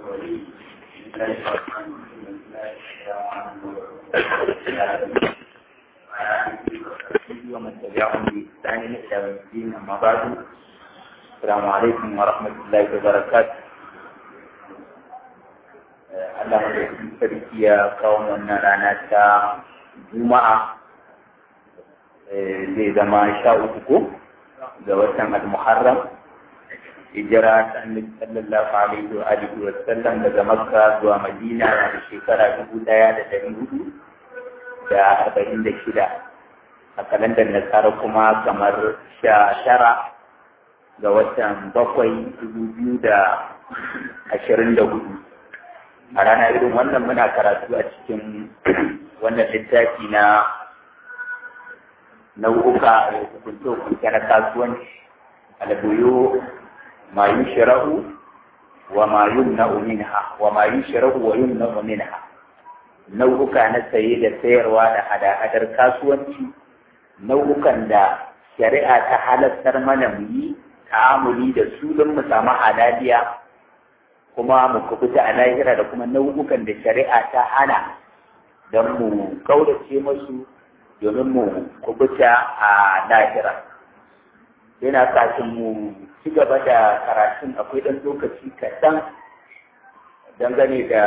ومن تبعهم بإحسان إلى يوم الدين أما بعد السلام عليكم ورحمة الله وبركاته Allah madaukakin sarki ya kawo wannan rana ta Juma'a zai zama sha uku ko ga watan Al-Muharram hijira ta annabi sallallahu alaihi wa alihi wa sallam daga Makka zuwa Madina da shekara dubu ɗaya da ɗari hudu da arba'in da shida a kalandar nasara kuma kamar sha tara ga watan bakwai dubu biyu da ashirin da hudu a rana irin wannan muna karatu a cikin wannan littafi na nau'uka da hukunce hukunce na kasuwanci albuyo ma yushrahu wa ma yumna'u minha wa ma yushrahu wa yumna'u minha nau'uka na saye da sayarwa da hada-hadar kasuwanci nau'ukan da shari'a ta halattar mana mu yi ta'amuli da su don mu samu halaliya kuma mu kubuta a lahira da kuma nau'ukan da shari'a ta hana don mu kaurace masu domin mu kubuta a lahira yana kafin mu ci gaba da karatun akwai ɗan lokaci kaɗan dangane da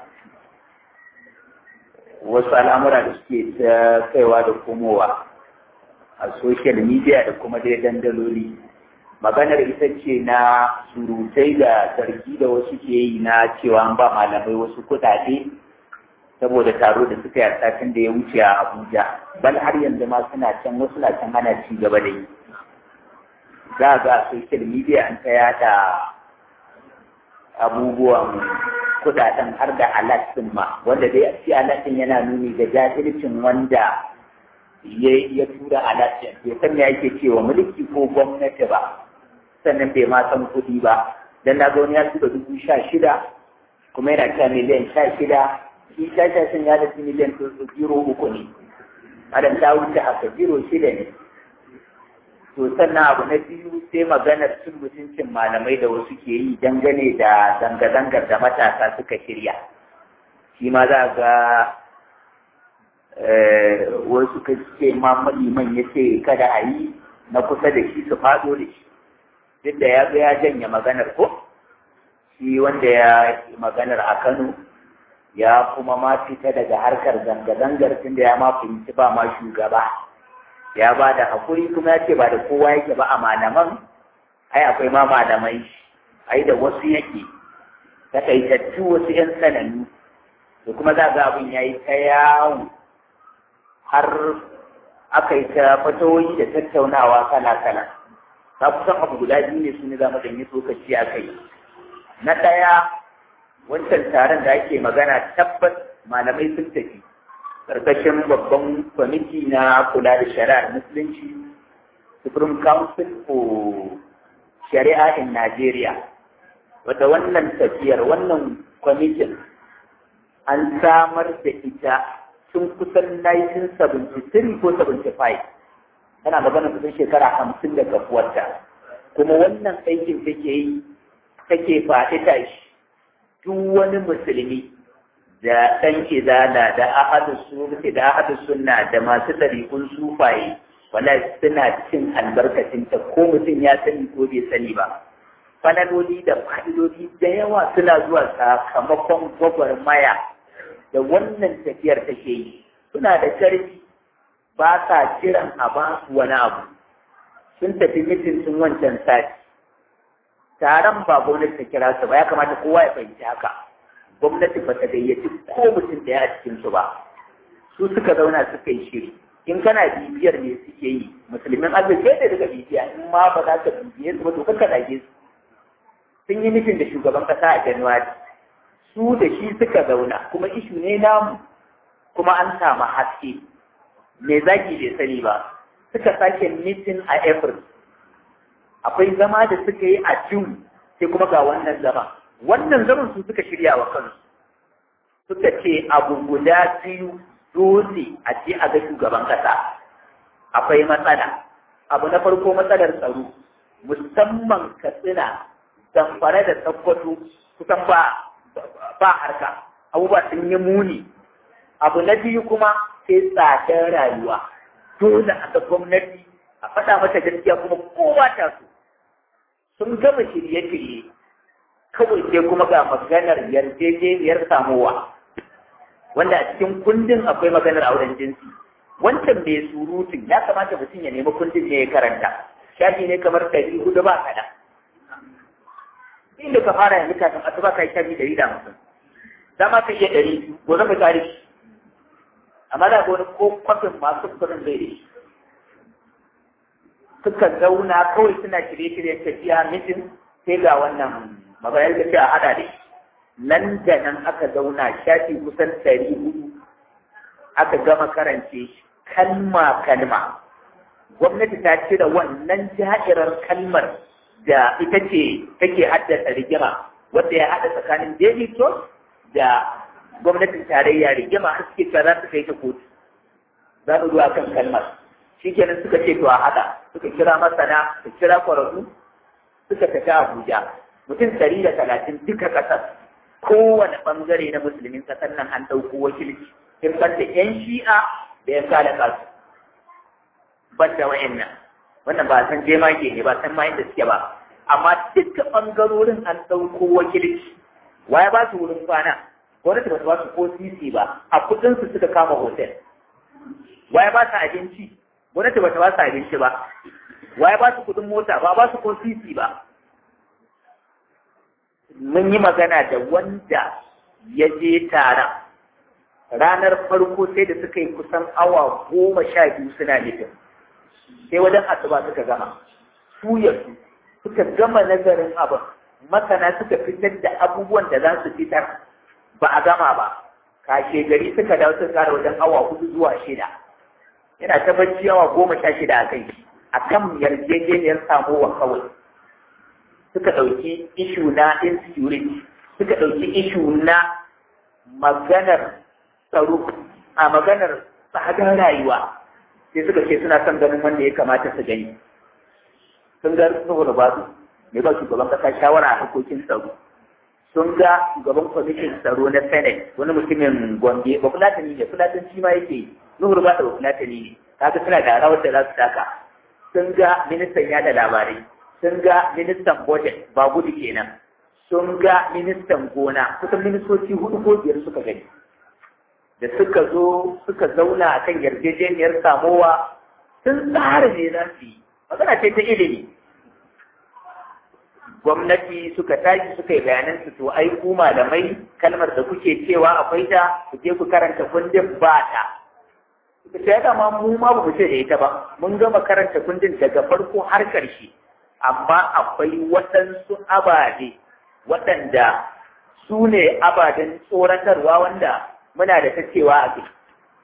wasu al'amura da suke ta kaiwa da komowa a social media da kuma dai dandaloli maganar ita ce na surutai da zargi da wasu ke yi na cewa an ba malamai wasu kuɗaɗe saboda taro da suka yi a satin da ya wuce a abuja bal har yanzu ma suna can wasu na can ana ci gaba da yi za a ga social media an ta yada abubuwan kudaden har da alatin ma wanda dai a ci alatin yana nuni ga jahilcin wanda ya tura alatin bai san me yake cewa mulki ko gwamnati ba sannan bai ma san kuɗi ba dan na ga wani ya tura dubu sha shida kuma yana cewa miliyan sha shida shi sha sha sun ya da miliyan biro uku ne adam ta wuce haka biro shida ne to sannan abu na biyu sai maganar cin mutuncin malamai da wasu ke yi dangane da zanga-zangar da matasa suka shirya shi ma za ga wasu ka ce ma maliman ya ce kada a yi na kusa da shi su faɗo da shi duk da ya ya janye maganar ko shi wanda ya maganar a kano ya kuma ma fita daga harkar zanga-zangar tunda ya ma fahimci ba ma shugaba ya ba da haƙuri kuma ya ce ba da kowa yake ba a malaman ai akwai ma malamai ai da wasu yake takaitattu wasu ‘yan sanannu da kuma za ga abin ya yi ta yawo har aka yi ta fatawoyi da tattaunawa kala-kala ta kusan abu guda biyu ne su ne za mu ɗanyi tsokaci a kai na ɗaya wancan taron da ake magana tabbas malamai sun tafi karkashin babban kwamiti na kula da shari'ar musulunci supreme council for shari'a in Nigeria wata wannan tafiyar wannan kwamitin an samar da ita tun kusan 1973 ko 75 tana magana kusan shekara hamsin da kafuwarta kuma wannan aikin take yi take faɗi tashi duk wani musulmi da ɗan izala da ahadu sunna da ahadu sunna da masu ɗariƙun sufaye wala suna cin albarkacin ta ko mutum ya sani ko bai sani ba falaloli da fa'idodi da yawa suna zuwa sakamakon gwagwarmaya da wannan tafiyar take yi suna da ƙarfi ba sa kiran a ba su wani abu sun tafi mitin sun wancan sati taron ba gwamnati ta kira su ba ya kamata kowa ya fahimci haka gwamnati ba ta gayyaci ko mutum da ya cikin su ba su suka zauna suka yi shiri in kana bibiyar ne suke yi musulmin arziki da daga bibiya in ma ba za ka bibiye su ba to kanka dage su sun yi nufin da shugaban kasa a januwari su da shi suka zauna kuma ishu ne namu kuma an samu haske me zaki bai sani ba suka sake mitin a april akwai zama da suka yi a june sai kuma ga wannan zama wannan zaman su suka shirya wa kansu suka ce abu guda biyu dole a ce a ga shugaban kasa akwai matsala abu na farko matsalar tsaro musamman katsina zamfara da sakkwato kusan ba ba harka abubuwa sun yi muni abu na biyu kuma sai tsadar rayuwa dole a ga gwamnati a faɗa mata gaskiya kuma kowa ta so sun gama shirye-shirye kawai sai kuma ga maganar yarjejeniyar samowa wanda a cikin kundin akwai maganar auren jinsi wancan mai surutun ya kamata mutum ya nemi kundin ne ya karanta shafi ne kamar ɗari hudu ba kaɗan inda ka fara yanzu kafin asuba ka yi shafi ɗari da hamsin za ma ka iya ɗari biyu gobe ka kare shi amma da wani ko kwafin masu kuɗin bai da shi suka zauna kawai suna shirye-shiryen tafiya mitin sai ga wannan maganar da a hada da nan da nan aka zauna shafi kusan ɗari hudu aka gama karance shi kalma kalma gwamnati ta cire wannan ja'irar kalmar da ita ce take haddasa rigima wanda ya haɗa tsakanin David Trump da gwamnatin tarayya rigima har suke ta za su kai ta kotu za su zuwa kan kalmar shi kenan suka ce to a haɗa suka kira masana suka kira kwararru suka tafi Abuja mutum ɗari da talatin duka ƙasar kowane ɓangare na musulmin ƙasar nan an ɗauko wakilci in ban da ƴan shi'a da ƴan kala kasu ban da wa'annan wannan ba san je ke ne ba san ma yadda suke ba amma duka ɓangarorin an ɗauko wakilci waya ba su wurin kwana gwamnati ba su ba su ko sisi ba a kuɗinsu suka kama hotel waya ba su abinci gwamnati ba ta ba su abinci ba waya ba su kuɗin mota ba ba su ko sisi ba mun yi magana da wanda ya je taron ranar farko sai da suka yi kusan awa goma sha biyu suna nufin sai wajen asuba suka gama su yanzu suka gama nazarin abin masana suka fitar da abubuwan da za su fitar ba a gama ba kashe gari suka dawo suka kara wajen awa hudu zuwa shida yana ta bacci awa goma sha shida a kai a kan yarjejeniyar samuwa kawai suka ɗauki ishu na insecurity suka ɗauki ishu na maganar tsaro a maganar tsadar rayuwa sai suka ce suna son ganin wanda ya kamata su gani sun ga saboda ba su mai ba shugaban kasa shawara a harkokin tsaro sun ga shugaban kwamitin tsaro na senate wani mutumin gombe ba fulatani ne fulatanci ma yake yi nuhur ba da ba fulatani ne kaga suna da rawar da za su taka sun ga ministan yada labarai sun ga ministan budget ba gudu kenan sun ga ministan gona kusan ministoci hudu ko biyar suka gani da suka zo suka zauna a kan yarjejeniyar samowa sun tsara ne za su yi magana ce ta ilimi gwamnati suka tashi suka yi bayanan su to ai ku malamai kalmar da kuke cewa akwai ta ku je ku karanta kundin ba ta suka ce ya ma mu ma ba mu ce da ita ba mun gama karanta kundin daga farko har ƙarshe amma akwai waɗansu ababe waɗanda su ne ababen tsoratarwa wanda muna da ta cewa a kai.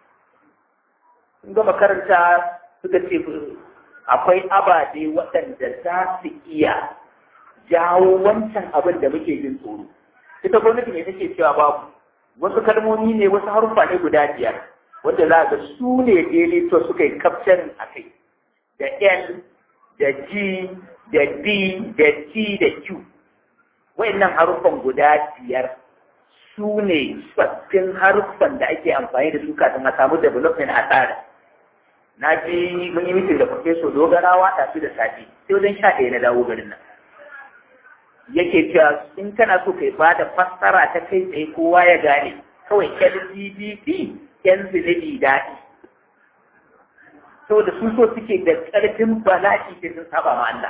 Sun gama karanta suka ce akwai ababe waɗanda za su iya jawo wancan abin da muke jin tsoro. Ita gwamnati ne take cewa babu wasu kalmomi ne wasu haruffa ne guda biyar wanda za ga su ne daily to suka yi kafcarin a kai da L da G da D da T da Q. Wayannan haruffan guda biyar su ne sabbin haruffan da ake amfani da su kafin a samu development a tsara. Na ji mun yi mitin da Professor Dogarawa da su da safe, sai wajen sha ɗaya na dawo garin nan. Yake cewa in kana so kai ba da fassara ta kai tsaye kowa ya gane, kawai LGBT yan zunubi daɗi. Saboda su so suke da ƙarfin bala'i sai sun saba ma Allah.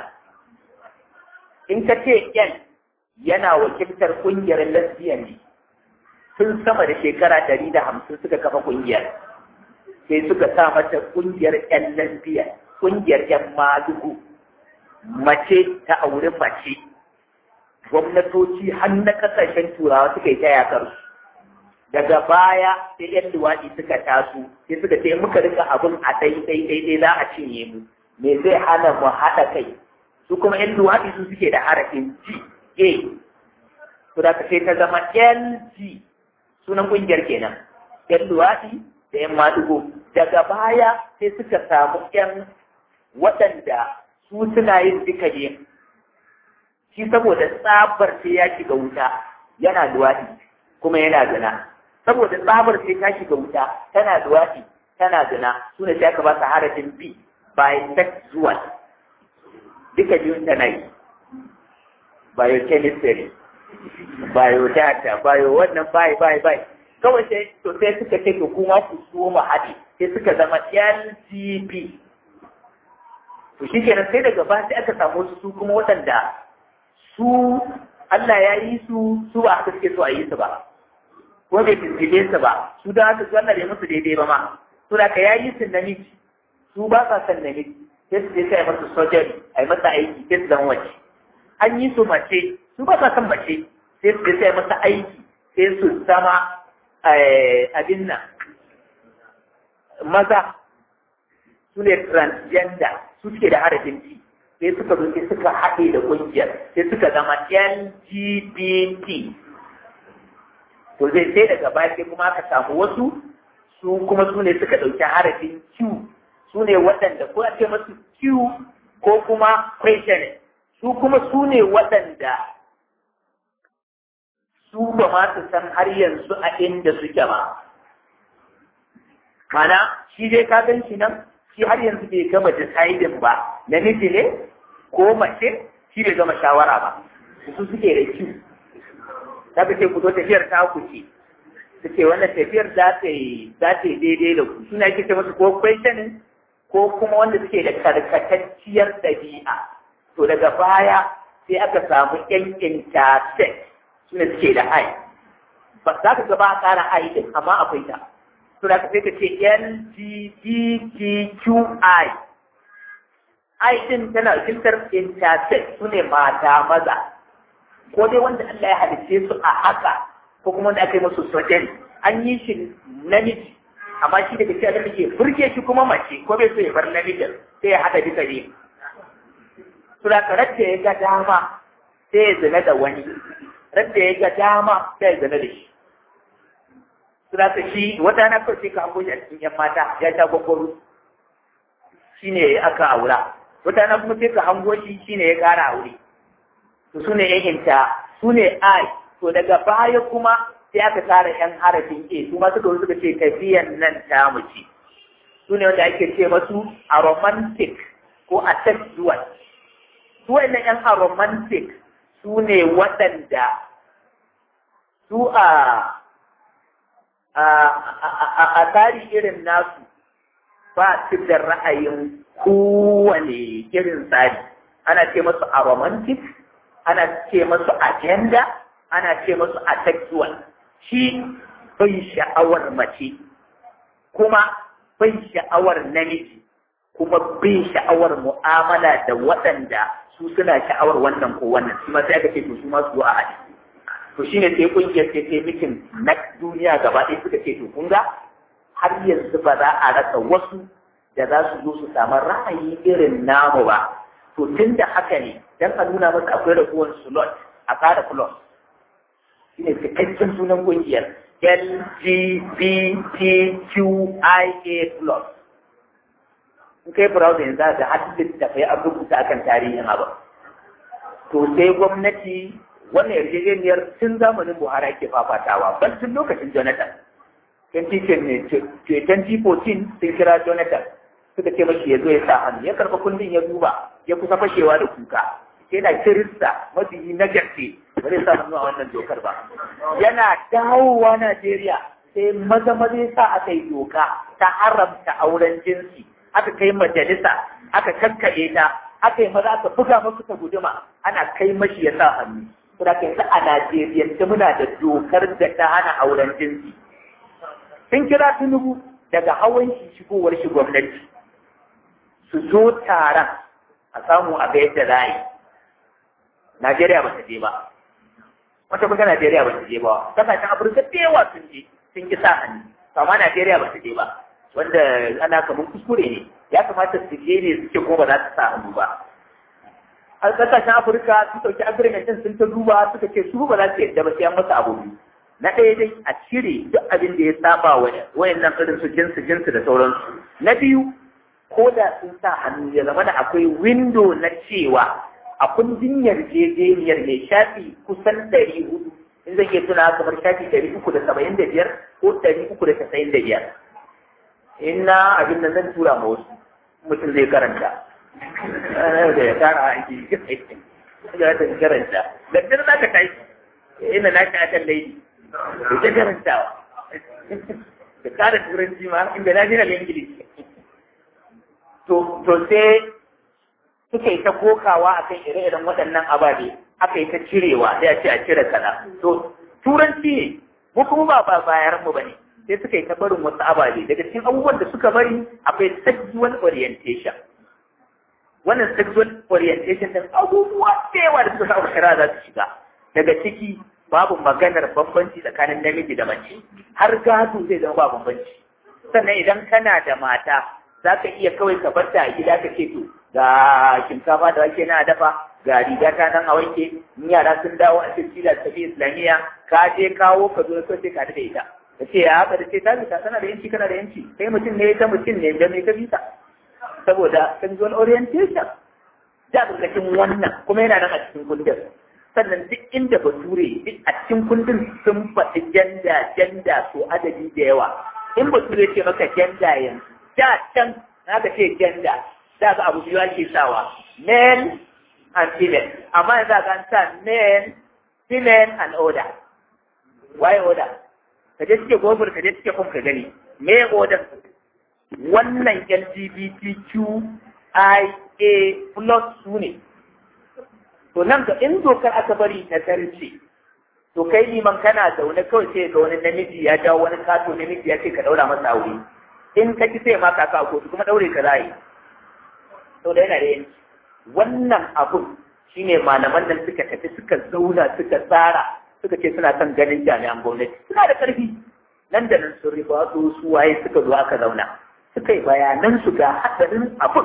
In ka ce yan yana wakiltar ƙungiyar lesbian ne, tun sama da shekara ɗari da hamsin suka kafa ƙungiyar sai suka sa mata ƙungiyar 'yan lesbian ƙungiyar 'yan madugu mace ta auri mace gwamnatoci har na ƙasashen turawa suka yi ta yakar su daga baya sai 'yan luwaɗi suka taso sai suka ce muka rika abin a daidai daidai za a cinye mu me zai hana mu haɗa kai su kuma 'yan luwaɗi su suke da harafin G A to da sai ta zama LG sunan ƙungiyar kenan ‘yan luwaɗi da ‘yan maɗugo daga baya sai suka samu ‘yan waɗanda su suna yin duka ne shi saboda tsabar sai ya shiga wuta yana luwaɗi kuma yana zina saboda tsabar sai ta shiga wuta tana zuwaɗi tana zina su ne sai aka ba su harafin b bisexual duka biyun tana yi biochemistry biodata bio wannan bai bai bai kawai sai to sai suka ce to kuma ku so mu haɗe sai suka zama LGB to shi kenan sai daga ba sai aka samu su kuma waɗanda su Allah ya yi su su ba haka suke so a yi su ba ko bai tuntube su ba su da haka su Allah bai musu daidai ba ma to da ka ya yi su namiji su ba sa son namiji sai su je sai a masa surgery a yi masa aiki sai su zama wace an yi su mace su ba sa son mace sai su je sai a masa aiki sai su zama abin nan maza su ne transgender su suke da harafin T sai suka zo sai suka haɗe da ƙungiyar sai suka zama LGBT to zai sai daga baya sai kuma aka samu wasu su kuma su ne suka ɗauki harafin Q su ne waɗanda ko a ce masu Q ko kuma question su kuma su ne waɗanda su ba ma su san har yanzu a inda suke ba mana shi dai ka gan shi nan shi har yanzu bai gama deciding ba namiji ne ko mace shi bai gama shawara ba su suke da kiw ta ce ku zo tafiyar ta ku ce su ce wannan tafiyar za ta yi za ta yi daidai da ku suna ake ce musu ko questioning ko kuma wanda suke da karkatacciyar ɗabi'a to daga baya sai aka samu yan intersex suna suke da ai ba za ka gaba a ƙara ai din amma akwai ta to da ka sai ka ce LGBTQI ai din tana filtar intersex su ne mata maza ko dai wanda Allah ya halice su a haka ko kuma wanda aka yi musu sojen an yi shi namiji amma shi daga cewa da ke burge shi kuma mace ko bai so ya bar namijin sai ya haɗa duka ne su da da ya ga dama sai ya zina da wani radda ya ga dama sai ya zina da shi suna ta shi wata na kawai sai ka hango shi a cikin yan mata ya sha gwagwaro shi ne aka aura wata na kuma sai ka hango shi shi ne ya ƙara aure to su ne yahinta su ne ai to daga baya kuma sai aka tara yan harafin a su ma suka suka ce tafiyan nan ta mace su ne wanda ake ce masu a romantic ko a sexual su wannan yan a romantic su ne waɗanda su a a tsari irin nasu ba su da ra'ayin kowane irin tsari ana ce masu a romantic ana ce masu agenda ana ce masu a sexual shi bai sha'awar mace kuma bai sha'awar namiji kuma bai sha'awar mu'amala da waɗanda su suna sha'awar wannan ko wannan shi ma sai aka ce to su ma su a haɗi to shi ne sai kungiyar ce sai mikin na duniya gaba ɗaya suka ce to kun ga har yanzu ba za a rasa wasu da za su zo su samu ra'ayi irin namu ba to tun da haka ne dan a nuna masa akwai raguwar slot a ƙara plus shi ne cikakken sunan kungiyar LGBTQIA plus in kai browser yanzu za ga hadin da kai an rubuta akan tarihin abu to sai gwamnati wannan yarjejeniyar tun zamanin Buhari ake fafatawa ban tun lokacin Jonathan 2014 sun kira Jonathan suka ce mashi ya zo ya sa hannu ya karɓa kundin ya duba ya kusa fashewa da kuka sai na kirista mabiyi na gaske ba zai sa hannu a wannan dokar ba yana dawowa Najeriya sai maza maza ya sa aka yi doka ta haramta auren jinsi aka kai majalisa aka kakkaɓe ta aka yi maza aka buga masu ta guduma ana kai mashi ya sa hannu Kuna yanzu a Najeriya ta muna da dokar da ta hana auren jinsi. Sun kira Tinubu daga hawan shi shigowar shi gwamnati. Su zo taron a samu a ga yadda za yi. Najeriya ba ta je ba. Wata kusa Najeriya ba ta je ba. Kasashen Afirka da yawa sun je sun ki sa hannu. Amma Najeriya ba ta je ba. Wanda ana kamar kuskure ne. Ya kamata su je ne suke ko ba za su sa hannu ba. a kasashen afirka sun ɗauki agreement sun ta duba suka ce su ba za su yadda ba sai an masa abu na ɗaya dai a cire duk abin da ya saba wa wayannan irin su jinsu jinsu da sauransu na biyu ko da sun sa hannu ya zama da akwai window na cewa a kundin yarjejeniyar mai shafi kusan ɗari hudu in zan iya tuna kamar shafi ɗari uku da saba'in da biyar ko ɗari uku da tasa'in da biyar in na abin da zan tura ma wasu mutum zai karanta da ya tara aiki ga ta karanta da dare za ka tashi ina na ta kan laidi da karantawa da kara turanci ma inda na jina ingilishi to to sai suka yi ta kokawa akan ire-iren waɗannan ababe aka yi ta cirewa sai a ce a cire kaza to turanci ne mu kuma ba ba bayar mu bane sai suka yi ta barin wasu ababe daga cikin abubuwan da suka bari akwai sexual orientation wannan sexual orientation din abubuwa da yawa da suka sa shari'a za su shiga daga ciki babu maganar bambanci tsakanin namiji da mace har gado zai zama ba bambanci sannan idan kana da mata za ka iya kawai ka bar ta a gida ka ce to ga shinkafa da wake na dafa ga riga ta nan a wanke in yara sun dawo a cikin da tafi islamiyya ka je kawo ka zo ka ce ka da ita ka ce ya haka da ce ta bisa kana da yanci kana da yanci kai mutum ne ta mutum ne da mai ka bisa saboda sexual orientation da ƙarƙashin wannan kuma yana nan a cikin kundin sannan duk inda bature duk a cikin kundin sun faɗi janda janda so adadi da yawa in bature ce maka janda yanzu da can na ka ce janda da ga abu biyu ake sawa male and female amma yanzu ga an sa male female and order why order ka je suke gobir ka je suke kuma ka gani me order wannan LGBTQIA plus su ne to nan ga in dokar aka bari ta zarce to kai liman kana zaune kawai sai ga wani namiji ya jawo wani kato namiji ya ce ka daura masa aure in ka ki sai ma ka ka kotu kuma daure ka zai to da yana da yanki wannan abun shine malaman nan suka tafi suka zauna suka tsara suka ce suna son ganin jami'an gwamnati suna da ƙarfi nan da nan sun riba su su waye suka zo aka zauna suka yi bayanan su ga hadarin abun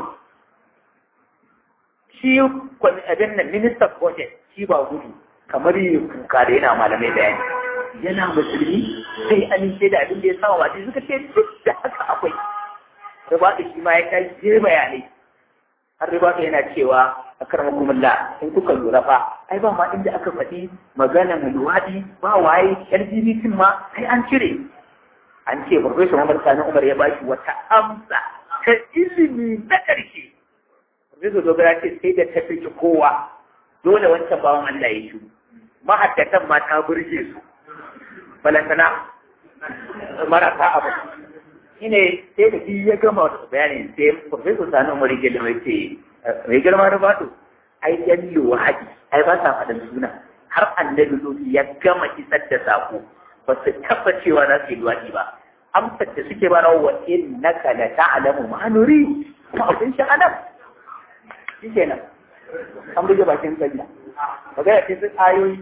shi abin nan ministan budget shi ba gudu kamar yi kuka da yana malamai bayani yana musulmi sai amince da abin da ya sama wace suka ce duk da haka akwai riba da shi ma ya kai je bayanai har riba da yana cewa a karamakumullah in kuka lura fa ai ba ma inda aka faɗi magana mai luwaɗi ba waye LGBT ma sai an cire an ce Profesor Muhammad Sani Umar ya bashi wata amsa ta ilimi na ƙarshe Profesor Dogara ce sai da ta fi kowa dole wancan bawan Allah ya shi mahaddatan ma ta burge su balantana marasa abu shine sai da shi ya gama wata bayani sai Profesor Sani Umar ya gina mai ce mai girma da bato ai yan luwaɗi ai ba sa faɗin suna har annabi Lutu ya gama isar da sako ba su taɓa cewa za su yi luwaɗi ba amsar da suke bara wa innaka la ta'lamu ma nuri ma abin shi adam shi kenan an buge bakin sanya magana ce sun ayoyi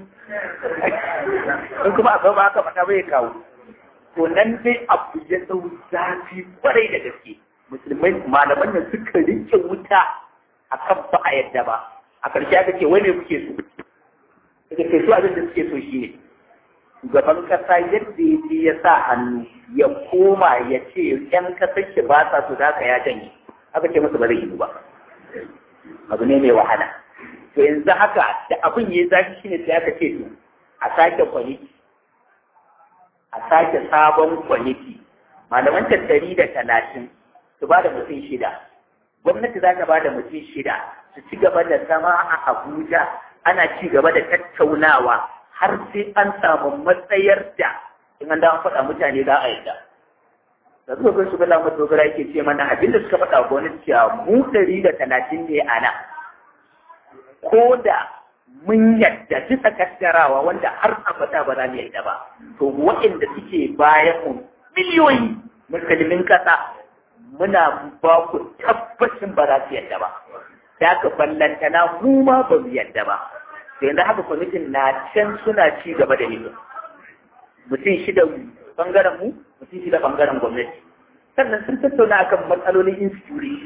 in kuma akwai ba haka mata bai kawo to nan dai abu ya dau zafi kwarai da gaske musulmai malaman nan suka rike wuta akan ba a yadda ba a ƙarshe aka ce wai me kuke so daga ce su abin da suke so shi ne shugaban kasa yadda ya je ya sa hannu ya koma ya ce yan kasar shi ba sa su zaka ya janye aka ce masa ba zai yi ba abu ne mai wahala to yanzu haka da abin ya zafi shine sai aka ce to a sake kwaliti a sake sabon kwaliti malaman tattari da talatin su ba da mutum shida gwamnati za ta ba da mutum shida su ci gaba da zama a abuja ana ci gaba da tattaunawa har sai an samu matsayar da in an da an faɗa mutane za a yadda da suka kai su ga lamar dogara yake ce mana abinda suka faɗa gwamnati cewa mu ɗari da talatin ne a nan ko da mun yadda bisa kaddarawa wanda har abada ba za mu yadda ba to waɗanda suke bayan mu miliyoyi musulmin ƙasa muna ba ku tabbacin ba za su yadda ba da aka ballantana mu ma ba mu yadda ba to yanzu haka kwamitin na can suna ci gaba da yin mutum shida bangaren mu mutum shida bangaren gwamnati sannan sun tattauna akan matsalolin insecurity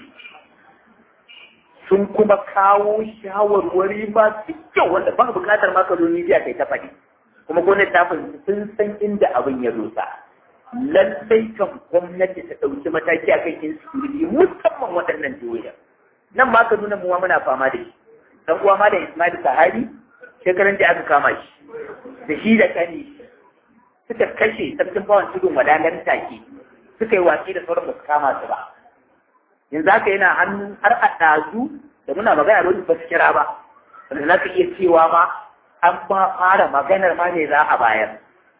sun kuma kawo shawarwari masu kyau wanda ba bukatar ma ka zo media kai ta faɗi kuma gwamnati ta fahimci sun san inda abin ya dosa lallai kan gwamnati ta ɗauki mataki akan insecurity musamman waɗannan jihohi nan ma ka nuna muwa muna fama da shi dan uwa ma da Ismail Sahabi shekaran da aka kama shi da shi da kani suka kashe sarkin bawan tudun wadanan take suka yi watsi da sauran ba su kama su ba yanzu haka yana hannu har a ɗazu da muna magana da wani ba su kira ba wanda za ka iya cewa ma an ba fara maganar ma ne za a bayar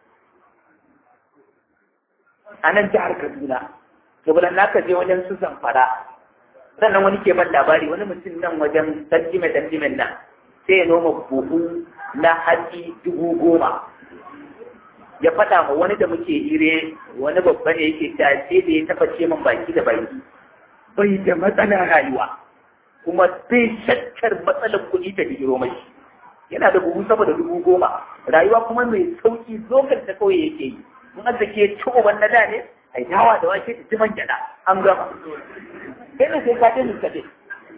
a nan jihar Kaduna gabanin naka je wajen su zamfara sannan wani ke ban labari wani mutum nan wajen dandime dandimen nan sai ya noma buhu na hatsi dubu goma ya faɗa ma wani da muke ire wani babba ne yake ta sai da ya taɓa ce min baki da baki bai da matsalar rayuwa kuma bai shakkar matsalar kuɗi ta hijiro mai yana da buhu sama da dubu goma rayuwa kuma mai sauki zokar ta kawai yake yi in an zake ci uban na da ne ai dawa da wake da jiman gyada an gama kai ne sai ka ce ka ce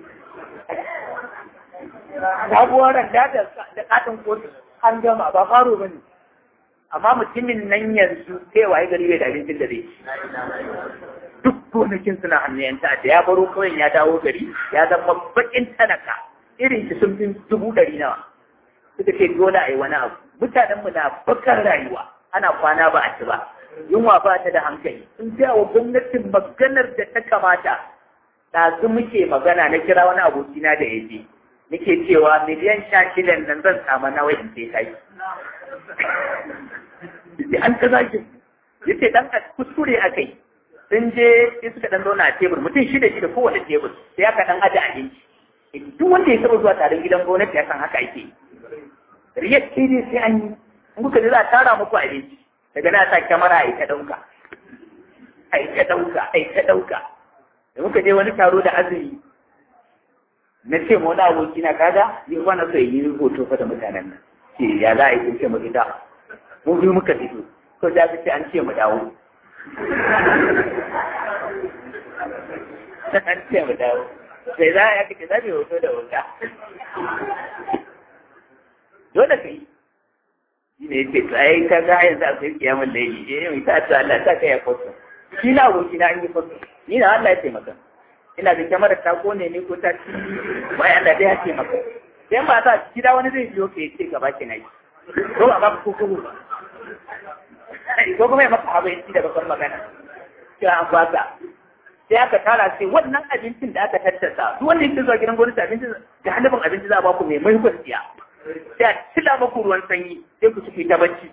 sabuwar randa da da katin kotu an gama ba faro ba ne amma mutumin nan yanzu sai waye gari bai da abincin da zai ci duk gonakin suna hannun yan da ya baro kawai ya dawo gari ya zama bakin talaka irin shi sun fi dubu ɗari nawa suka ce dole a yi wani abu mutanenmu na bakar rayuwa ana kwana ba a ci ba yunwa ba ta da hankali sun biya wa gwamnatin maganar da ta kamata ɗazu muke magana na kira wani abokina da ya je nake cewa miliyan sha shidan nan zan samu nawa in sai kai yace an ta zaki yace dan kuskure akai sun je sai suka dan zauna a tebur mutum shida shida kowane tebur sai aka dan aje abinci duk wanda ya taɓa zuwa taron gidan gwamnati ya san haka ake riyar ce dai sai an yi in kuka ji za a tara muku abinci daga na sa kyamara a yi ta ɗauka a yi ta ɗauka a yi ta ɗauka da muka je wani taro da azumi na ce ma wani aboki na kaga yi kwana so yi hoto fa da mutanen nan ce ya za a yi kunce mu fita mu biyu muka fito ko za ce an ce mu dawo an ce mu dawo sai za a yi kake zafi hoto da wuta dole ka yi shi ne ce tsaye ka ga yanzu a sai kiyamun da yi eh mai ta ta Allah ta kai ya foto shi na aboki na an yi foto ni na Allah ya taimaka ina da kyamar ta kone ne ko ta ci wai Allah dai ya taimaka sai ba ta gida wani zai biyo ka ce gaba ki nayi ko ba ba ko ko ba ko kuma ya maka abin da babban magana sai an fasa sai aka tara sai wannan abincin da aka tattasa duk wanda yake zuwa gidan gwamnati abincin da halibin abinci za a baku mai muhimmanci tsiya sai a cila maku ruwan sanyi sai ku ci ta bacci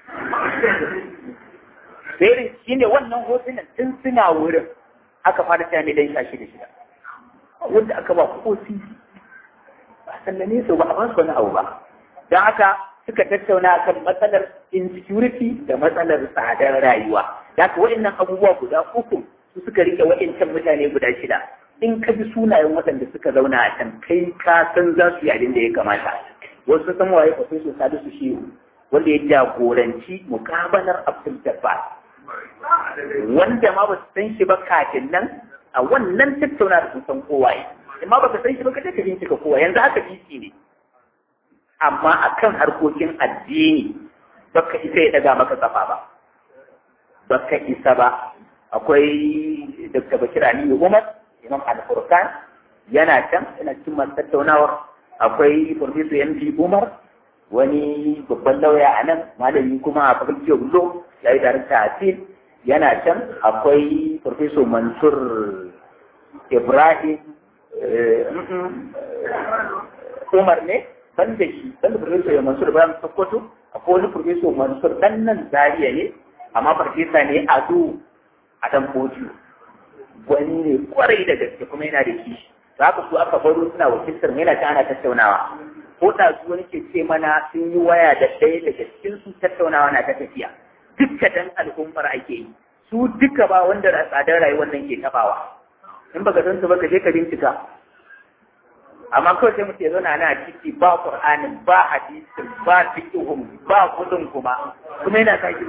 sai shi ne wannan hotunan tun suna wurin aka fara ta mai dan shashi da shida wanda aka ba ko sisi ba sallame su ba a ba su wani abu ba don haka suka tattauna kan matsalar insecurity da matsalar tsadar rayuwa da haka waɗannan abubuwa guda uku su suka rike waɗancan mutane guda shida in ka bi sunayen waɗanda suka zauna a can kai ka san za su yi abin da ya kamata wasu san waye professor Salisu Shehu wanda ya jagoranci mukabalar Abdul Jabbar wanda ma ba su san shi ba kafin nan a wannan tattauna da sun san kowa yi amma ba ka san shi ba ka je ka bincika kowa yanzu haka bisi ne amma akan harkokin addini baka isa ya daga maka kafa ba baka isa ba akwai Dr. Bashir Aliyu Umar Imam Al-Furqan yana can yana cikin masu tattaunawar akwai Professor MD Umar wani babban lauya a nan malami kuma a fakulti Gullo ya yi darakta a Sin yana can akwai Professor Mansur Ibrahim Umar ne ban da shi ban da Professor Mansur Ibrahim Sokoto akwai wani Professor Mansur dan nan Zaria ne amma farfesa ne a du a dan Bauchi wani ne kwarai da gaske kuma yana da kishi za ka su aka baro suna wakiltar yana ta ana tattaunawa ko da su wani ke ce mana sun yi waya da ɗaya daga cikin su tattaunawa na ta tafiya dukka dan al'ummar ake yi su duka ba wanda da tsadar rayuwar nan ke tabawa in baka san su ba ka je ka bincika amma kawai sai mutum ya zauna na ciki ba qur'anin ba hadisin ba fiqhum ba kudin kuma kuma yana sake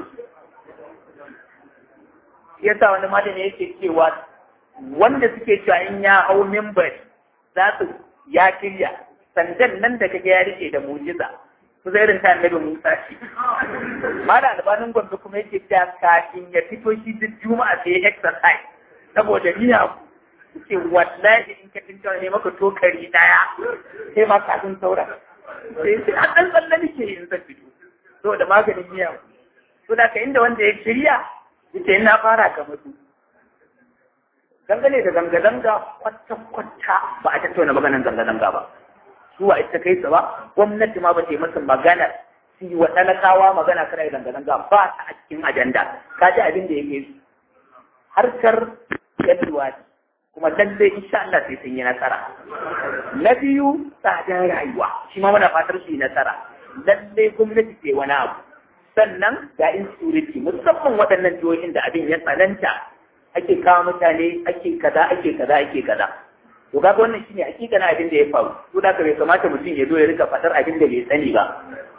yasa wani malami yake cewa wanda suke cewa in ya hau mimbari za su ya kirya sandan nan da kage ya rike da mujiza ku zai rinta annabi Musa shi mala albanin gombe kuma yake cewa kafin ya fito shi duk juma'a sai exercise saboda niyya ce wallahi in ka tinta ne maka tokari daya sai ma kafin saura sai sai an dan tsalle nake yin zan fito saboda maganin miya to da ka inda wanda ya shirya yace ina fara ka mutu dangane da zanga-zanga kwata-kwata ba a tattauna maganar zanga-zanga ba su ba ita kai ba gwamnati ma ba ta yi masa magana su yi wa talakawa magana kana zanga-zanga ba ta a cikin ajanda ka ji abin da yake su harkar yadda kuma lallai insha Allah sai sun yi nasara na biyu tsadar rayuwa shi ma muna fatar su yi nasara lallai gwamnati ce wani abu sannan ga insecurity musamman waɗannan jihohin da abin ya tsananta ake kawo mutane ake kaza ake kaza ake kaza to kaga wannan shine hakikanin abin da ya faru to da bai kamata mutum ya zo ya rika fadar abin da bai sani ba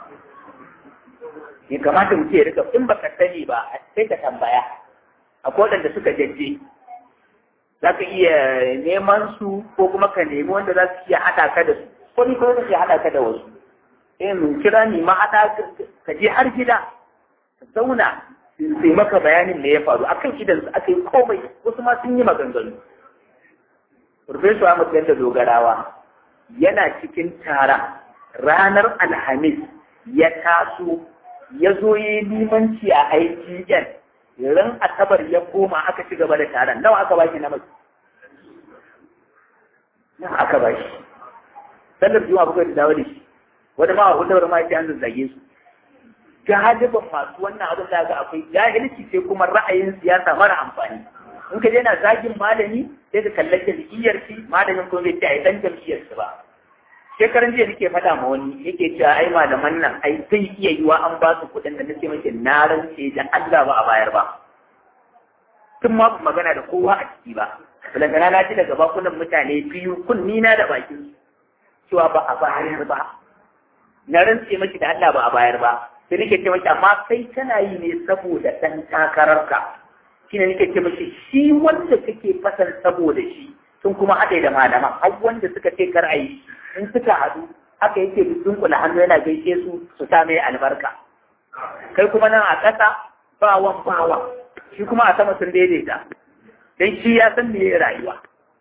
ya kamata mutum ya rika in baka sani ba sai ka tambaya akwai waɗanda suka jajje za ka iya neman su ko kuma ka nemi wanda za su iya haɗa ka da su ko ni ko zai haɗa ka da wasu eh mun kira ni ma haɗa ka je har gida ka zauna sai maka bayanin me ya faru akan idan su aka yi komai wasu ma sun yi maganganu Profesor Ahmad Bello Dogarawa yana cikin tara ranar Alhamis ya taso ya zo yi limanci a IGN ran Asabar ya koma aka ci gaba da taron nawa aka baki na mai nawa aka bashi sallar juma'a bakwai da dawo da shi wanda ma a hudu ma ya an zazzage su galibin masu wannan abin da ga akwai jahilci sai kuma ra'ayin siyasa mara amfani in ka yana zagin malami sai ka kalla jam'iyyar shi malamin kuma bai ce ai dan jam'iyyar shi ba shekaran jiya nake faɗa ma wani yake cewa ai malaman nan ai zai iya yiwa an ba su kuɗin da nake maki na rance da Allah ba a bayar ba tun ma magana da kowa a ciki ba balantana na ji daga bakunan mutane biyu kunni na da bakin cewa ba a bayar ba na rance maki da Allah ba a bayar ba sai nake ce maki amma kai kana yi ne saboda ɗan takararka shi ne nake ce maki shi wanda kake fasan saboda shi sun kuma haɗe da malaman har wanda suka ce kar a yi in suka haɗu haka yake dunkula hannu yana gaishe su su sa mai albarka kai kuma nan a ƙasa bawan bawa shi kuma a sama sun daidaita dan shi ya san me rayuwa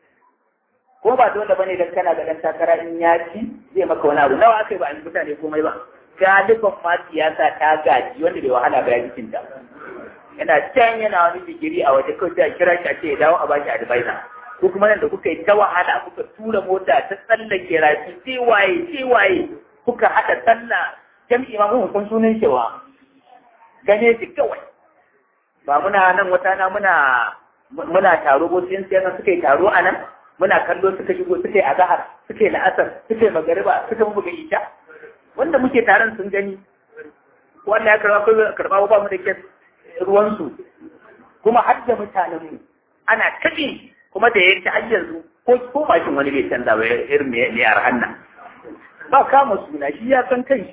ko ba dole bane dan kana da dan takara in ya ci zai maka wani abu nawa aka yi ba a mutane komai ba galibin ma siyasa ta gaji wanda bai wahala ba ya jikin ta yana can yana wani digiri a waje kawai sai a kira shi a ce ya dawo a bashi advisor ko kuma nan da kuka yi ta wahala kuka tura mota ta tsallake rafi sai waye sai waye kuka haɗa sallah jam'i ma mun kun sunan cewa gane shi kawai ba muna nan wata na muna muna taro ko sun sai suka yi taro a nan muna kallo suka shigo suka yi azahar suka yi la'asar suka yi magariba suka buga isha wanda muke taron sun gani wanda ya karba ko karba ba mu da ke ruwansu kuma har da mutanen mu ana taɓe kuma da yake har yanzu ko ko mashin wani bai canza ba irin mai arhan nan ba kama suna shi ya san kai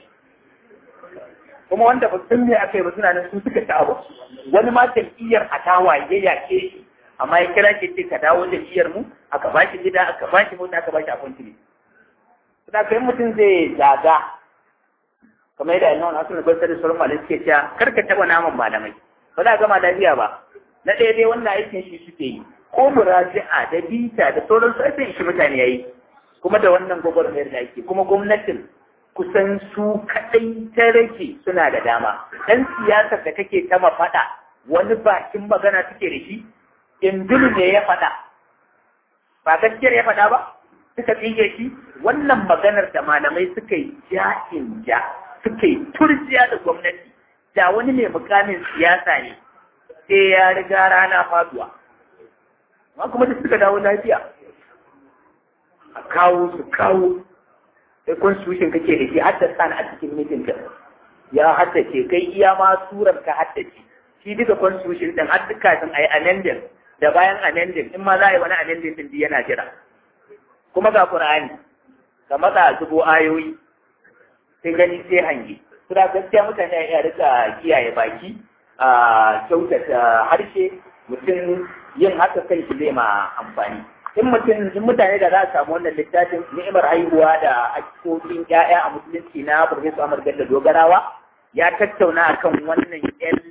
kuma wanda ba san me aka yi ba suna nan su suka ta abu wani ma jam'iyyar adawa ya yake shi amma ya kira ke ce ka dawo jam'iyyar mu aka ba shi gida aka ba shi mota aka ba shi abinci ne da kai mutum zai zaga kamar yadda annabi Hassan da Basri sauran malamai suke cewa kar ka taba naman malamai ba za a gama lafiya ba na ɗaya dai wannan aikin shi suke yi ko muraji'a da bita da sauran su sai shi mutane yayi kuma da wannan gwagwarmayar da ake kuma gwamnatin kusan su kaɗai ta rage suna da dama ɗan siyasar da kake ta faɗa wani bakin magana suke da shi in ne ya faɗa ba gaskiyar ya faɗa ba suka tsige shi wannan maganar da malamai suka yi ja in ja suka yi turjiya da gwamnati da wani mai mukamin siyasa ne sai ya riga rana faduwa amma kuma da suka dawo lafiya a kawo su kawo sai constitution kake da shi haddasa a cikin mitin ka ya haddace kai iya ma surar ka haddace shi duka constitution din har duka sun ayi amendment da bayan amendment in ma za a yi wani amendment din yana jira kuma ga Qur'ani ga matsa zubo ayoyi sai gani sai hange suna gaskiya mutane ya rika kiyaye baki a kyautata harshe mutum yin haka kai shi zai ma amfani in mutum in mutane da za a samu wannan littafin ni'imar haihuwa da hakikokin ƴaƴa a musulunci na Professor Ahmad Bello Dogarawa ya tattauna akan wannan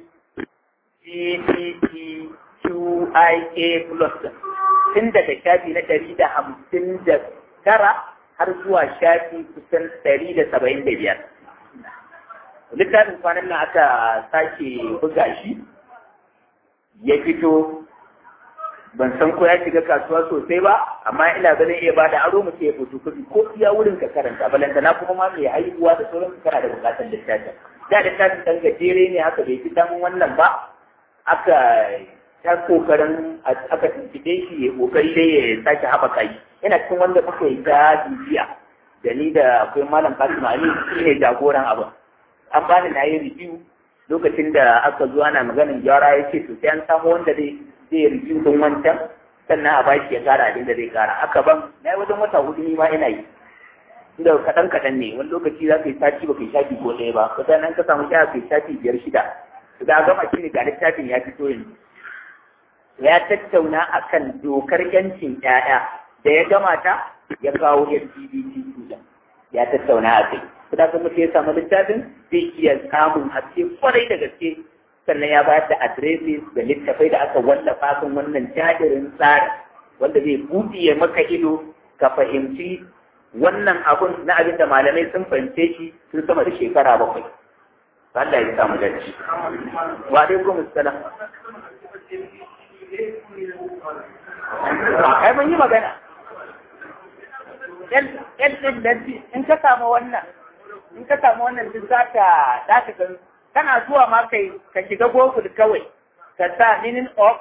LGBTQIA plus tun daga shafi na ɗari da hamsin da tara har zuwa shafi kusan ɗari da saba'in da biyar. littafin kwanan nan aka sake buga shi ya fito ban san ko ya shiga kasuwa sosai ba amma ina ganin iya bada aro mu ya fito kuɗi ko iya wurin ka karanta balanta na kuma ma mai haihuwa da sauran kana da bukatar littafin da littafin dan gajere ne haka bai fi dan wannan ba aka ta kokarin aka tuntube shi ya kokari dai ya sake haɓaka shi yana cikin wanda muka yi ta bibiya da ni da akwai malam Fatima Ali shi ne jagoran abin an bani na yi review lokacin da aka zo ana maganin gyara ya ce to sai an samu wanda zai zai review din wancan sannan a bashi ya kara abin da zai kara aka ban na yi wajen wata hudu ni ma ina yi inda kaɗan kaɗan ne wani lokaci za ka yi sati ba ka yi shafi ko ɗaya ba wata nan ka samu sha ka yi shafi biyar shida to da gama shi ne ga littafin ya fito yanzu ya tattauna akan dokar yancin ƴaƴa da ya gama ta ya kawo LGBT ya tattauna a kai da kuma sai ya samu littafin zai iya samun haske kwarai da gaske sannan ya bayar da adresis da littafai da aka wallafa kan wannan jadirin tsari wanda zai buɗe maka ido ka fahimci wannan abun na abin da malamai sun fahimce shi sun sama da shekara bakwai Allah ya samu dace wa alaikum assalam ai mun yi magana yan ɗin da in ka samu wannan in ka samu wannan duk za ka za ka san kana zuwa ma kai ka shiga Google kawai ka sa meaning of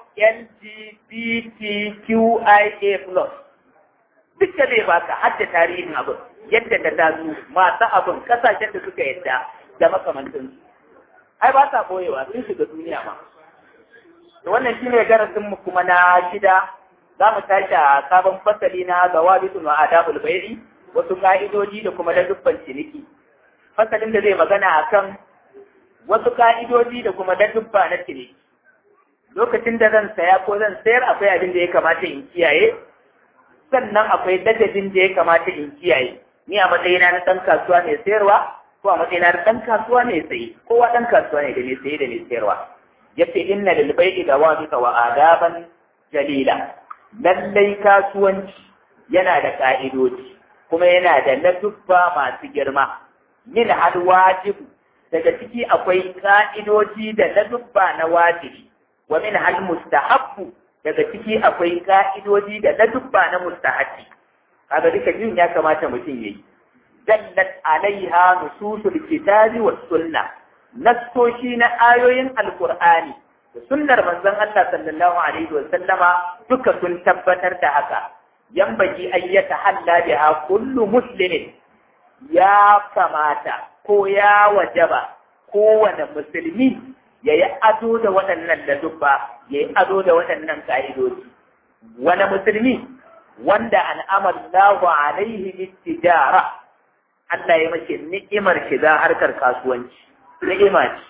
LGBTQIA plus duk da zai baka har da tarihin abin yadda ta taso masu abin kasashen da suka yadda da makamantansu ai ba sa boyewa sun shiga duniya ma to wannan shine darasin mu kuma na shida za mu tashi a sabon fasali na zawabitun wa adabul bai'i wasu ka'idoji da kuma dubban ciniki fasalin da zai magana akan wasu ka'idoji da kuma dubba na ciniki lokacin da zan saya ko zan sayar akwai abin da ya kamata in kiyaye sannan akwai dadadin da ya kamata in kiyaye ni a matsayina na ɗan kasuwa mai sayarwa ko a matsayina na ɗan kasuwa mai saye kowa ɗan kasuwa ne da mai saye da mai sayarwa yace inna lil bai'i dawabita wa adaban jalila lallai kasuwanci yana da ka'idoji kuma yana da ladubba masu girma min hal wajibu daga ciki akwai ka'idoji da ladubba na wajibi wa min hal mustahabbu daga ciki akwai ka'idoji da ladubba na mustahabbi kaga duka biyun ya kamata mutum yayi dallat alaiha nususul kitabi was sunnah nassoshi na ayoyin alkur'ani da sunnar manzon Allah sallallahu alaihi wa sallama duka sun tabbatar da haka yambaki ayyata halla biha kullu muslimin ya kamata ko ya wajaba kowane musulmi ya yi ado da waɗannan ladubba ya yi ado da waɗannan ƙa'idoji wani musulmi wanda an'amar lahu alaihi littijara Allah ya mace ni'imar shiga harkar kasuwanci ni'ima ce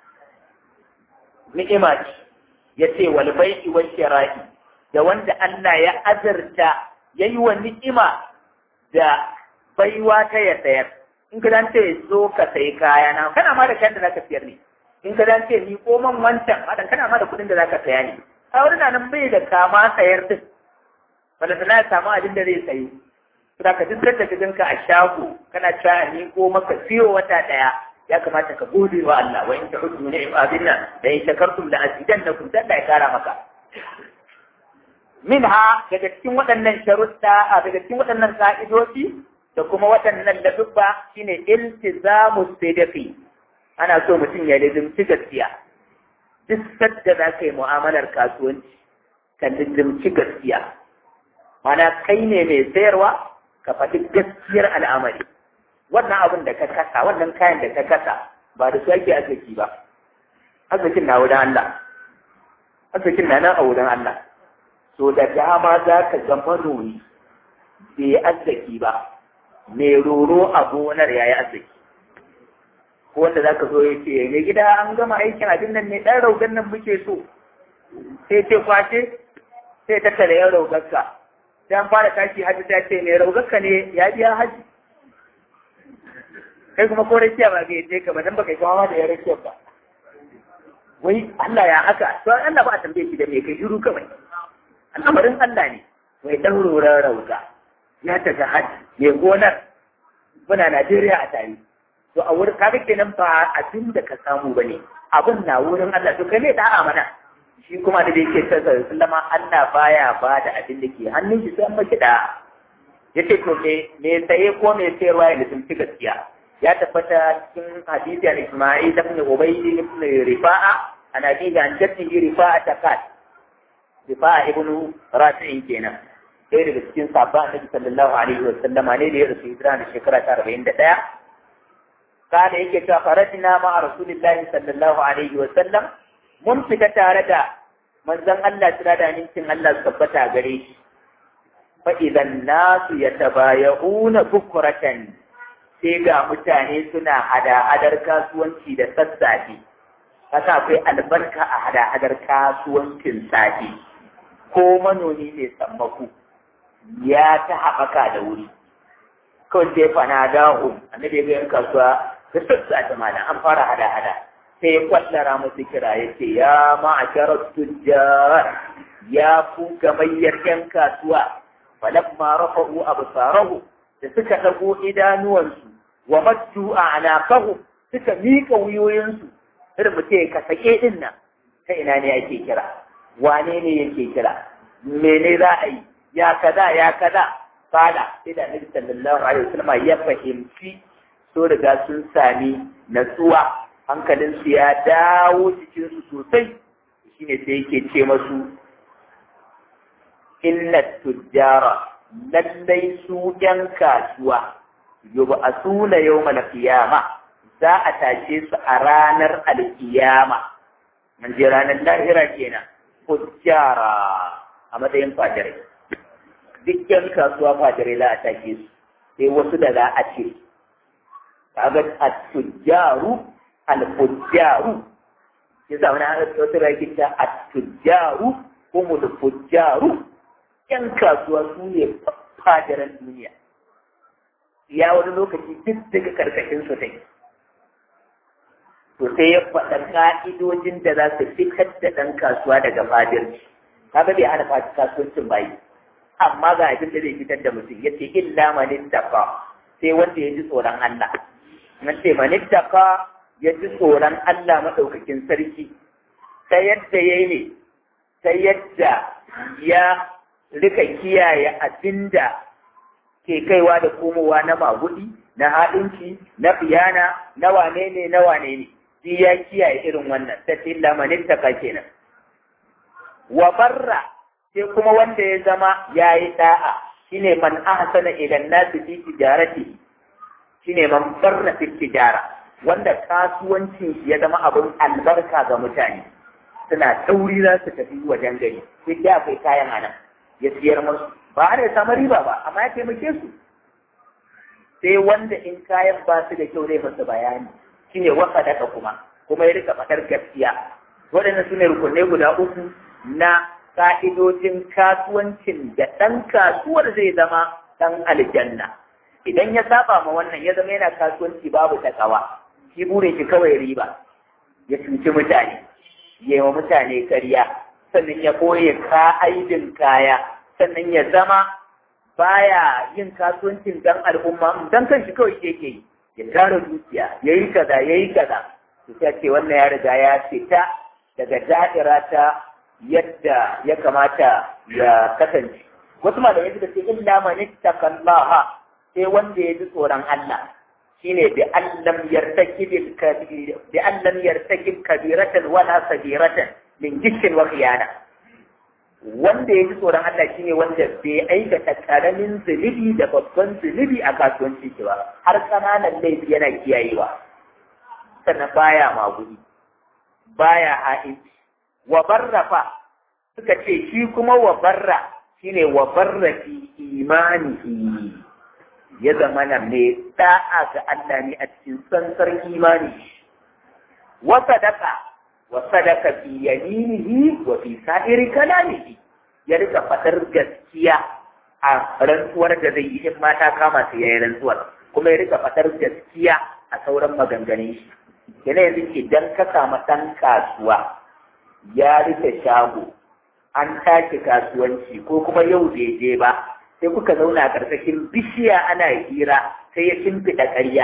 ni'ima ce ya ce wal bai'i wal shira'i da wanda Allah ya azarta yayi wa ni'ima da baiwa ta ya sayar in ka dan ce zo ka sayi kaya na kana ma da kayan da zaka siyar ne in ka dan ce ni ko man wancan madan kana ma da kuɗin da zaka saya ne a wurin nan bai da kama sayar din wanda sana ya samu abin da zai sayi Sura ka duk da ka ganka a shago kana cewa ni ko maka siyo wata ɗaya ya kamata ka gode wa Allah wa in ta'uddu ni'matillah da in shakartum la azidannakum dan da ya kara maka minha daga cikin waɗannan sharuɗa a daga cikin waɗannan ka'idoci da kuma waɗannan ladubba shine iltizamu sidqi ana so mutum ya lazimci gaskiya duk sadda za ka yi mu'amalar kasuwanci ka lazimci gaskiya mana kai ne mai sayarwa ka faɗi gaskiyar al'amari wannan abin da ka kasa wannan kayan da ka kasa ba da su ake arziki ba arzikin na wurin Allah arzikin na nan a wurin Allah so da dama za ka ga manomi bai yi arziki ba mai roro a gonar ya yi arziki ko wanda za ka zo ya ce mai gida an gama aikin abin nan ne ɗan raugan nan muke so sai ce kwace sai tattara yan raugarka sai an fara tashi hajji ta ce mai raugarka ne ya biya hajji kai kuma ko rakiya ba ga yace ka ba dan baka yi kuma da ya rakiya ba wai Allah ya haka to Allah ba a tambaye shi da me kai shiru kawai al'amarin Allah ne wai dan roran rauga ya tafi hajji mai gonar muna Najeriya a tare to a wurin kaga kenan ba abin da ka samu bane abin na wurin Allah to kai ne da'a mana shi kuma da yake ta sallama Allah baya ba da abin da ke hannun shi sai maki da yace to me me saye ko me sayarwa ya mutunci gaskiya ya tabbata cikin hadisi an Isma'il ibn Ubay ibn Rifa'a an hadisi an jaddihi Rifa'a takat Rifa'a ibn Rafi'in kenan sai daga cikin sabba Annabi sallallahu alaihi wa sallama ne da ya rasu hijira da shekara ta 41 kana yake cewa farajina ma Rasulullahi sallallahu alaihi wa sallam mun fita tare da manzon Allah tira da ninkin Allah su tabbata gare shi fa idan nasu yatabaya'una bukratan sai ga mutane suna hada-hadar kasuwanci da sassafe kasa akwai albarka a hada-hadar kasuwancin safe ko manomi mai sammaku ya ta haɓaka da wuri kawai sai fana da'u annabi ga yan kasuwa da sassafe mana an fara hada-hada sai ya kwallara musu kira ya ce ya ma'asharar tujjar ya ku gamayyar yan kasuwa falamma rafa'u absarahu da suka dago idanuwansu wa maddu a'naqahu suka mika wuyoyinsu irin mutum ka sake din nan ta ina ne ake kira wane ne yake kira mene za a yi ya kaza ya kaza fada sai da annabi sallallahu alaihi wasallam ya fahimci so riga sun sami natsuwa hankalinsu ya dawo cikinsu sosai shine sai yake ce masu inna tujjara lallai su ‘yan kasuwa yuba a suna yau qiyama za a tashe su a ranar alkiyama mun je ranar lahira kenan tujjara a matsayin fajirai duk ‘yan kasuwa fajirai za a tashe su sai wasu da za a ce kaga a tujjaru al-fujjaru yasa wani an wata rage ta at-tujjaru kuma al-fujjaru yan kasuwa su ne fajiran duniya ya wani lokaci duk daga karkashin su take to sai ya faɗa ka'idojin da za su fitar da ɗan kasuwa daga fadirci kaga bai hana kasuwancin bayi amma ga abin da zai fitar da mutum ya ce illa manittaka sai wanda ya ji tsoron Allah na ce manittaka ya ji tsoron Allah maɗaukakin sarki ta yadda ya yi ne ta yadda ya rika kiyaye abinda ke kaiwa da komowa na magudi na haɗinci na biyana na wane ne na wane ne shi ya kiyaye irin wannan ta ce lamanin taka kenan wa barra sai kuma wanda ya zama ya yi ɗa'a shine man ahsana ila nasi fi tijarati shine man barra fi tijara wanda kasuwancin shi ya zama abin albarka ga mutane suna tauri za su tafi wajen gari sai da akwai kayan anan ya siyar musu ba har ya samu riba ba amma ya taimake su sai wanda in kayan ba su da kyau zai masa bayani shine wasa daga kuma kuma ya rika faɗar gaskiya waɗannan su ne rukunai guda uku na ka'idojin kasuwancin da ɗan kasuwar zai zama ɗan aljanna idan ya saba ma wannan ya zama yana kasuwanci babu takawa shi burin shi kawai riba ya cuci mutane ya yi wa mutane karya sannan ya koye ka aibin kaya sannan ya zama baya yin kasuwancin dan al'umma dan kan shi kawai ke ke yi ya tara dukiya ya yi kaza ya yi kaza to ta ce wannan ya riga ya fita daga da'ira ta yadda ya kamata ya kasance wasu malamai suka ce illa man ittaqallaha sai wanda ya ji tsoron Allah shine bi allam yartakib bi allam yartakib kabiratan wala sabiratan min jishin wa khiyana wanda ya ji tsoron Allah shine wanda bai aikata karamin zunubi da babban zunubi a kasuwanci ki ba har kananan laifi yana kiyayewa sannan baya magudi baya ha'inci wa barrafa suka ce shi kuma wa barra shine wa barra fi imanihi ya zama na mai da'a ga Allah ne a cikin tsantsar imani wa sadaka wa sadaka fi yaminihi wa fi sa'iri kalamihi ya rika fadar gaskiya a rantsuwar da zai yi in mata kama su yayin rantsuwar kuma ya rika fadar gaskiya a sauran maganganun shi yana yanzu idan ka samu ɗan kasuwa ya rike shago an tashi kasuwanci ko kuma yau bai je ba sai kuka zauna a ƙarƙashin bishiya ana hira sai ya shimfiɗa ƙarya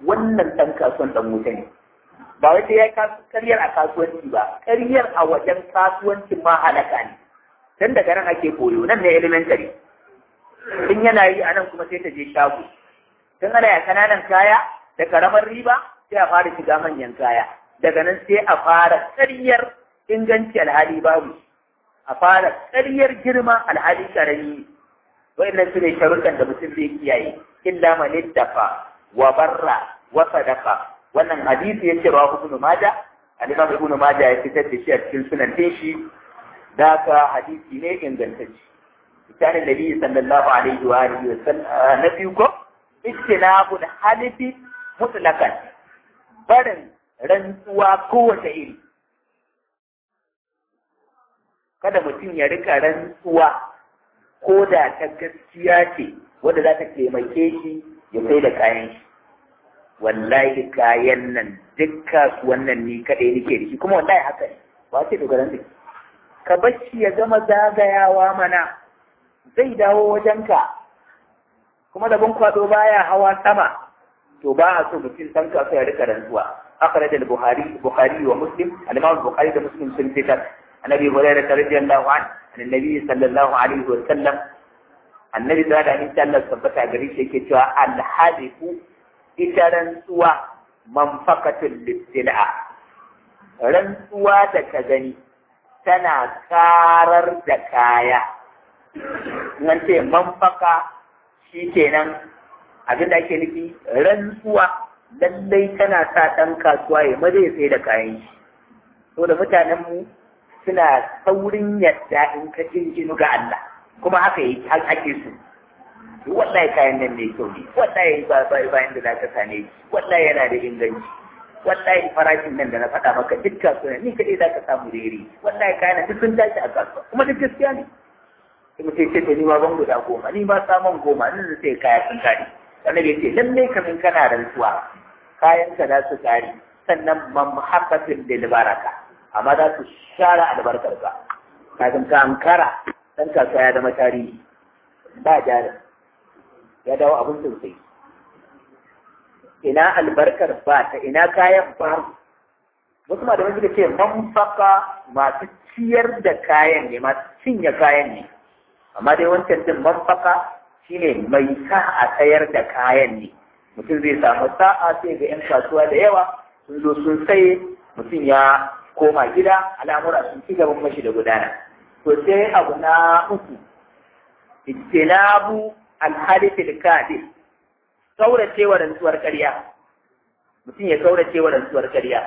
wannan ɗan kasuwan ɗan wuta ne ba wai sai ya yi karyar a kasuwanci ba karyar a wajen kasuwancin ma halaka ne tun daga nan ake koyo nan ne elementary in yana yi a nan kuma sai ta je shago tun ana ya kananan kaya da karamar riba sai a fara shiga manyan kaya daga nan sai a fara karyar inganci alhali babu a fara karyar girma alhali karami wa'annan su ne sharuɗan da mutum zai kiyaye illa man ittaqa wa barra wa sadaqa wannan hadisi yace rawahu ibn majah al-imam ibn majah ya fitar da shi a cikin sunan shi da ka hadisi ne ingantacce كان النبي صلى الله عليه وآله وسلم نبيكم اجتناب الحلف مطلقا برن rantsuwa kowace iri kada mutum ya rika rantsuwa ko da ta gaskiya ce wadda za ta taimake shi ya sai da kayan shi wallahi kayan nan duk kasuwan nan ni kaɗai nake da shi kuma wallahi haka ne ba ce dogaran da ka bacci ya gama zagayawa mana zai dawo wajenka kuma da ban kwado baya hawa sama to ba a so mutum san ka ya rika rantsuwa akhraj al-bukhari bukhari wa muslim al-imam bukhari da muslim sun fitar annabi hurairah radiyallahu an annabi sallallahu alaihi wa sallam annabi da da insha Allah tabbata gari shi yake cewa al-hadifu ita rantsuwa manfaqatul listil'a rantsuwa da ka gani tana karar da kaya nan ce manfaka shi kenan abin da ake nufi rantsuwa lallai tana sa ɗan kasuwa ya maza ya sai da kayan shi so da mutanenmu suna saurin yadda in ka jinjinu ga Allah kuma haka yi ake su wallahi kayan nan ne kyau ne wallahi ba bayan da za ka same shi wallahi yana da inganci wallahi farashin nan da na faɗa maka duk kasuwa ni kaɗai za ka samu rere wallahi kayan duk sun tashi a kasuwa kuma duk gaskiya ne sai mutum ce to ni ma ban guda goma ni ma samun goma nan da sai kaya sun kare annabi ya ce lallai kamin kana rantsuwa kayan ka za su kare sannan mamhaqatin lil baraka amma za su share albarkar ka kafin ka ankara dan kasuwa ya zama tarihi ba jarin ya dawo abin sosai ina albarkar ba ta ina kayan ba wasu ma da wani suka ce manfaka masu ciyar da kayan ne masu cinye kayan ne amma dai wancan din manfaka shine mai sa a sayar da kayan ne mutum zai samu sa'a sai ga 'yan kasuwa da yawa sun zo sun saye mutum ya koma gida al'amura sun ci gaban mashi da gudana to sai abu na uku ijtinabu alhalifil kadib kaurace wa rantsuwar ƙarya mutum ya kaurace wa rantsuwar ƙarya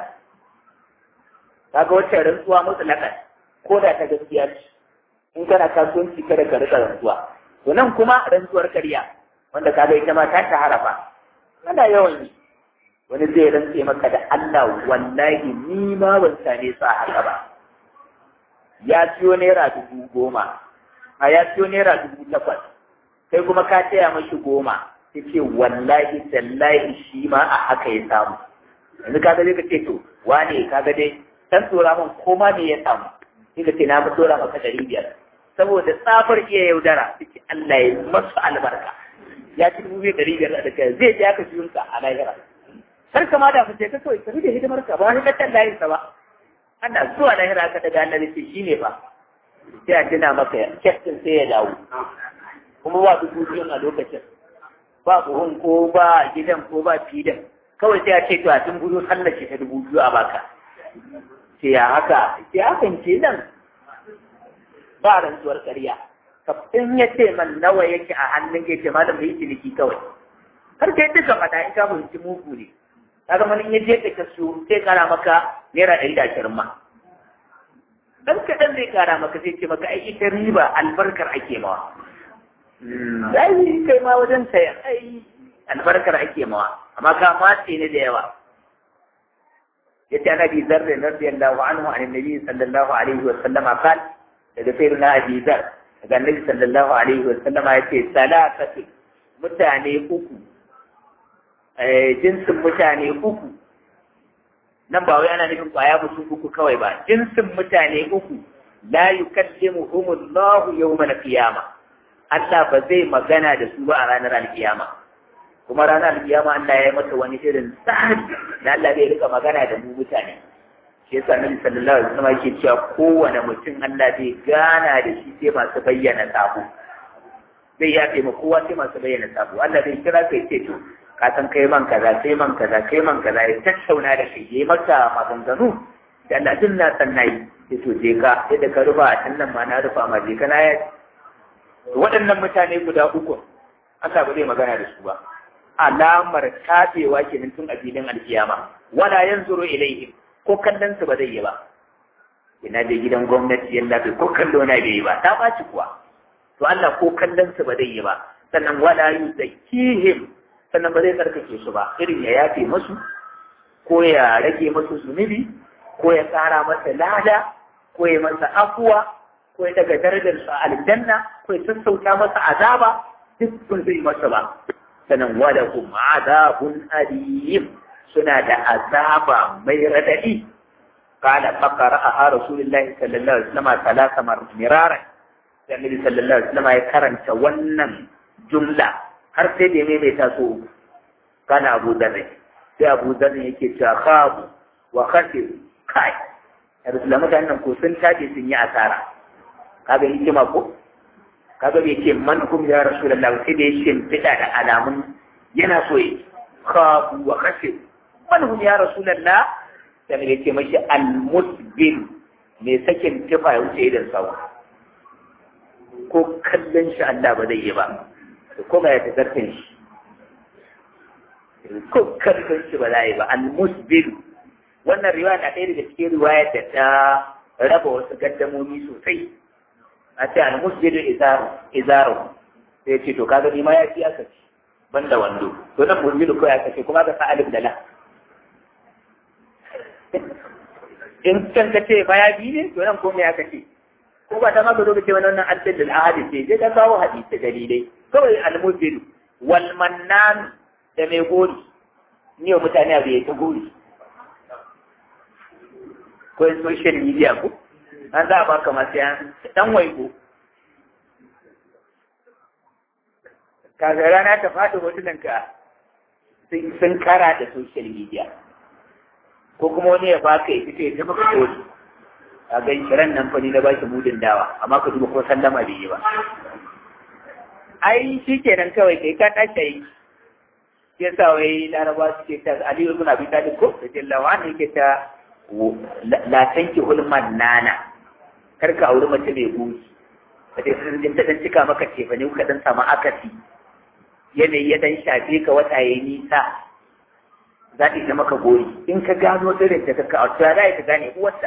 kaga wacce rantsuwa mutlaqan ko da ta gaskiya ce in kana kasuwanci kada ka rika rantsuwa to nan kuma rantsuwar ƙarya wanda kaga ita ma ta shahara fa ana yawan yi wani zai rantse maka da Allah wallahi ni ma ban same sa haka ba ya siyo naira dubu goma a ya siyo naira dubu takwas kai kuma ka taya mashi goma ya ce wallahi tallahi shi ma a haka ya samu yanzu ka zai ka ce to wane ka ga dai san tsora min koma ne ya samu sai ka ce na fi tsora maka ɗari biyar saboda tsafar iya yaudara suke Allah ya masu albarka ya ci dubu biyar ɗari biyar da kai zai ja ka shiyunka a lahira kar ka ma da fice ka kawai ka rike hidimar ka ba wani ɗan layin sa ba ana zuwa lahira ka daga Allah ce shi ne ba sai a tuna maka kyastin sai ya dawo kuma ba dubu biyun a lokacin ba buhun ko ba gidan ko ba fidan kawai sai a ce to a tun buzo sallace ta dubu biyu a baka ce ya haka ce hakan ce nan ba rantsuwar ƙarya kafin ya ce man nawa yake a hannun ya ce malam bai ciniki kawai har kai duka fada in ka fahimci mugu ne kaga man in ya je ka su sai kara maka naira ɗari da ashirin ma dan kaɗan zai kara maka sai ce maka ai ita riba albarkar ake mawa zai kai ma wajen saya ai albarkar ake mawa amma ka mace ne da yawa yace annabi zarr radiyallahu anhu an annabi sallallahu alaihi wa sallama qal daga sayyidina abi zar daga annabi sallallahu alaihi wa sallama yace salatatu mutane uku eh jinsin mutane uku nan ba wai ana nufin kwaya musu uku kawai ba jinsin mutane uku la yukallimuhumullahu yawmal qiyamah Allah ba zai magana da su ba a ranar alkiyama kuma ranar alkiyama Allah ya yi mata wani irin tsari da Allah zai rika magana da mu mutane shi yasa Nabi sallallahu alaihi wasallam yake cewa kowane mutum Allah zai gana da shi sai masu bayyana sabo zai yafe ma kowa sai masu bayyana sabo Allah zai kira kai ce to ka san kai man kaza kai man kaza kai man kaza ya tattauna da kai yayi maka maganganu da Allah din na san nayi sai to je ka sai da ka rufa a can nan ma na rufa ma je ka na ya waɗannan mutane guda uku Allah ba zai magana da su ba alamar tafewa kenan tun a filin alkiyama wala yanzuru ilaihim ko kallon su ba zai yi ba ina da gidan gwamnati yalla bai ko kallo na bai yi ba ta ɓaci kuwa to Allah ko kallon su ba zai yi ba sannan wala yuzakkihim sannan ba zai tsarkake su ba irin ya yafe musu ko ya rage musu zunubi ko ya tsara masa lada ko ya masa afuwa ko ya daga darajar su a aljanna ko ya sassauta masa azaba duk sun zai masa ba sannan wala hum azabun alim suna da azaba mai radadi قال فقرأها رسول الله صلى الله عليه وسلم ثلاث مرارا النبي صلى الله عليه وسلم يكرن wannan jumla har sai da mai ta so kana Abu Dharr sai Abu Dharr yake cewa khabu wa khasir kai Rasulullah mutanen ko sun tace sun yi asara kaga hikima ko kaga bai ce man kum ya Rasulullah sai da yake fida da alamun yana so yi khabu wa khasir man hum ya Rasulullah sai ne yake mashi al-musbil mai sakin tufa ya wuce idan sawa ko kallon shi Allah ba zai yi ba ko ba ya tazartin shi ko kallon shi ba za yi ba al-musbil wannan riwaya na ɗaya daga cikin riwaya da ta raba wasu gaddamomi sosai a ce al-musbil izaru izaru sai ce to kaga ni ma ya fi aka ci banda wando to nan musbil ko ya kace kuma ka sa alif da la in can ka ce baya biyu ne to nan ko me aka ce ko ba ta ma ka zo ka ce wani wannan addal ahadi ce je ka kawo hadisi dalilai kawai al-musbil wal mannan da mai gori ni wa mutane abu ya ta gori ko yin social media ko an za a baka masu yan dan waigo kaga rana ta faɗi hotunanka sun kara da social media ko kuma wani ya baka ya fito ya ta maka gori a gan shirin nan fani na baki mudin dawa amma ka duba ko sallama bai yi ba ai shi kenan kawai kai ka tashi yi ya sa wai laraba suke ta aliyu ibn abi talib ko da jallawa ne yake ta la tanki hulman nana kar ka auri mace mai goji da dai sun ta dan cika maka tefa ne kuka dan samu akasi yanayi ya dan shafe ka wata yayi nisa za ta yi maka gori in ka gano irin da ka a ta za ka gane uwarta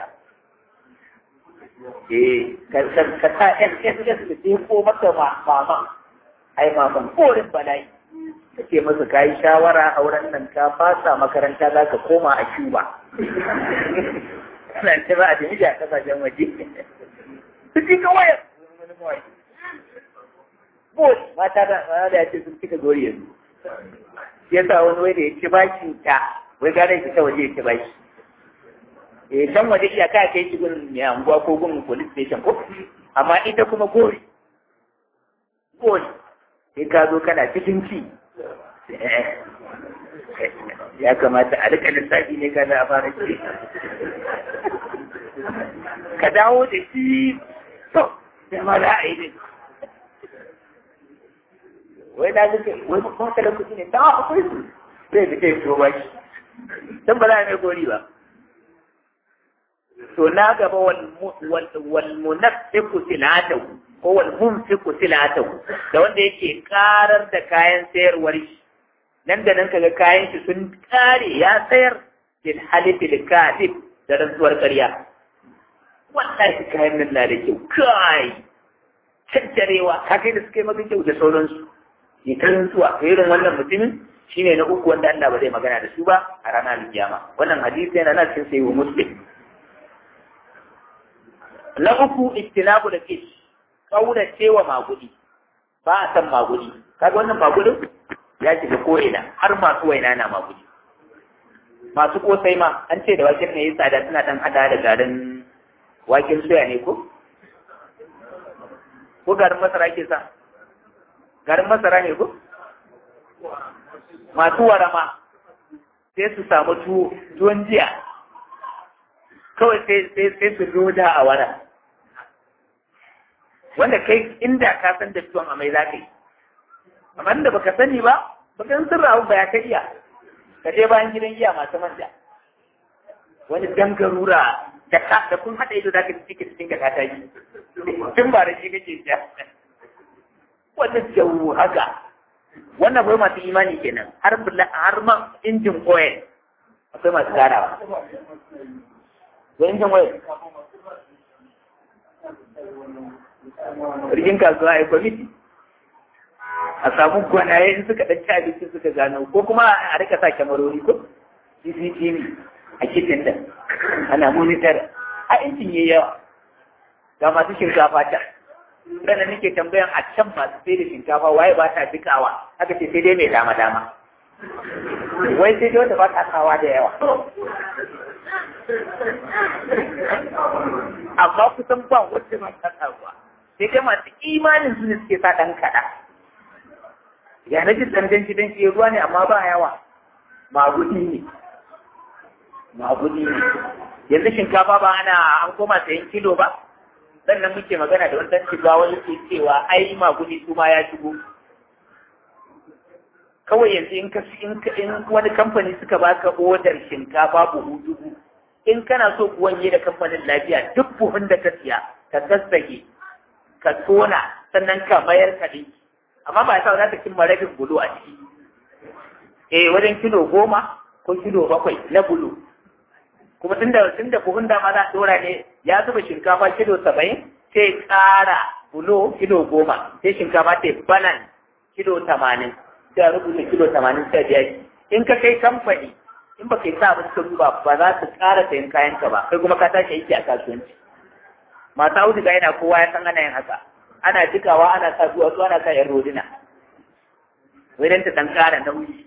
eh ka sa SSS da sai ko maka mama ai maman korin bala'i kake masa ka yi shawara a wurin nan ka fasa makaranta za ka koma a cuba nan ta ba a jimi a kasashen waje su ci kawai bot mata da da ya ce sun cika gori yanzu ya sa wani wai da ya ci bakin ta wai gane ki ta waje ya ci baki eh can waje iya kai kai shi gun mai anguwa ko gun police station ko amma ita kuma gori gori sai ka zo kana cikin ci ya kamata a rika lissafi ne kana a fara ce ka dawo da shi to sai ma za a yi ne wai na zuke wai kuma kala kuɗi ne ta akwai su zai fi ce to ba shi don ba za a mai gori ba to na gaba wal munafiqu silatahu ko wal mumsiku silatahu da wanda yake karar da kayan sayarwar shi nan da nan kaga kayan shi sun kare ya sayar bil halif bil kadib da rantsuwar ƙarya wallahi kayan nan na da kyau kai tattarewa ka kai da suka yi maka kyau da sauransu ne ta rantsuwa irin wannan mutumin shine na uku wanda Allah ba zai magana da su ba a ranar kiyama wannan hadisi yana nan cikin sayyid muslim na uku istinabu da kish kauna cewa magudi ba a san magudi kaga wannan magudin ya shiga ko ina har masu waina na magudi masu kosai ma an ce da waken ne ya tsada suna dan hada da garin waken soya ne ko ko garin masara ke sa garin masara ne ko masu warama sai su samu tuwon jiya kawai sai su loda a wara wanda kai inda ka san da tuwon amai za ka yi amma da baka sani ba baka san sirra ba ya ka iya ka je bayan gidan giya masu manja wani dangarura da ka da kun haɗa ido za ka cikin cikin ka ta yi tun ba da shi kake siya wannan jawo haka wannan bai masu imani kenan har har ma injin oil akwai masu garawa da injin oil rigin kasuwa ya kwamiti a samu gwanaye in suka ɗan ci abinci suka gano ko kuma a rika sa kyamarori ko CCTV a kitin da ana monitor a injin yayi yawa ga masu shinkafa ta rana nake tambayan a can masu sai da shinkafa waye ba ta jikawa haka ce sai dai mai dama dama wai sai dai wanda ba ta kawa da yawa amma kusan ba wacce ba ta kawa sai dai masu imanin su ne suke sa ɗan kaɗa ya na jin ɗan shi dan shi ruwa ne amma ba yawa magudi ne magudi ne yanzu shinkafa ba ana an koma sayan kilo ba sannan muke magana da wani ɗan shiga wani ke cewa ai magudi su ma ya shigo kawai yanzu in ka in wani kamfani suka baka odar shinkafa buhu dubu in kana so ku wanye da kamfanin lafiya duk buhun da ka siya ka sassage ka tona sannan ka mayar ka ɗinki amma ba sa za ta cimma rabin bulu a ciki eh wajen kilo goma ko kilo bakwai na bulu kuma tun da tun da buhun dama za a dora ne ya zuba shinkafa kilo saba'in sai ƙara bulo kilo goma sai shinkafa ta banan kilo tamanin sai a rubuta kilo tamanin sai biya in ka kai kamfani in ba kai sa abin ka duba ba za su ƙara sayan kayanka ba kai kuma ka tashi aiki a kasuwanci masu auduga yana kowa ya san ana yin haka ana jikawa ana sa duwatsu ana sa yan rodina wajen ta ɗan ƙara nauyi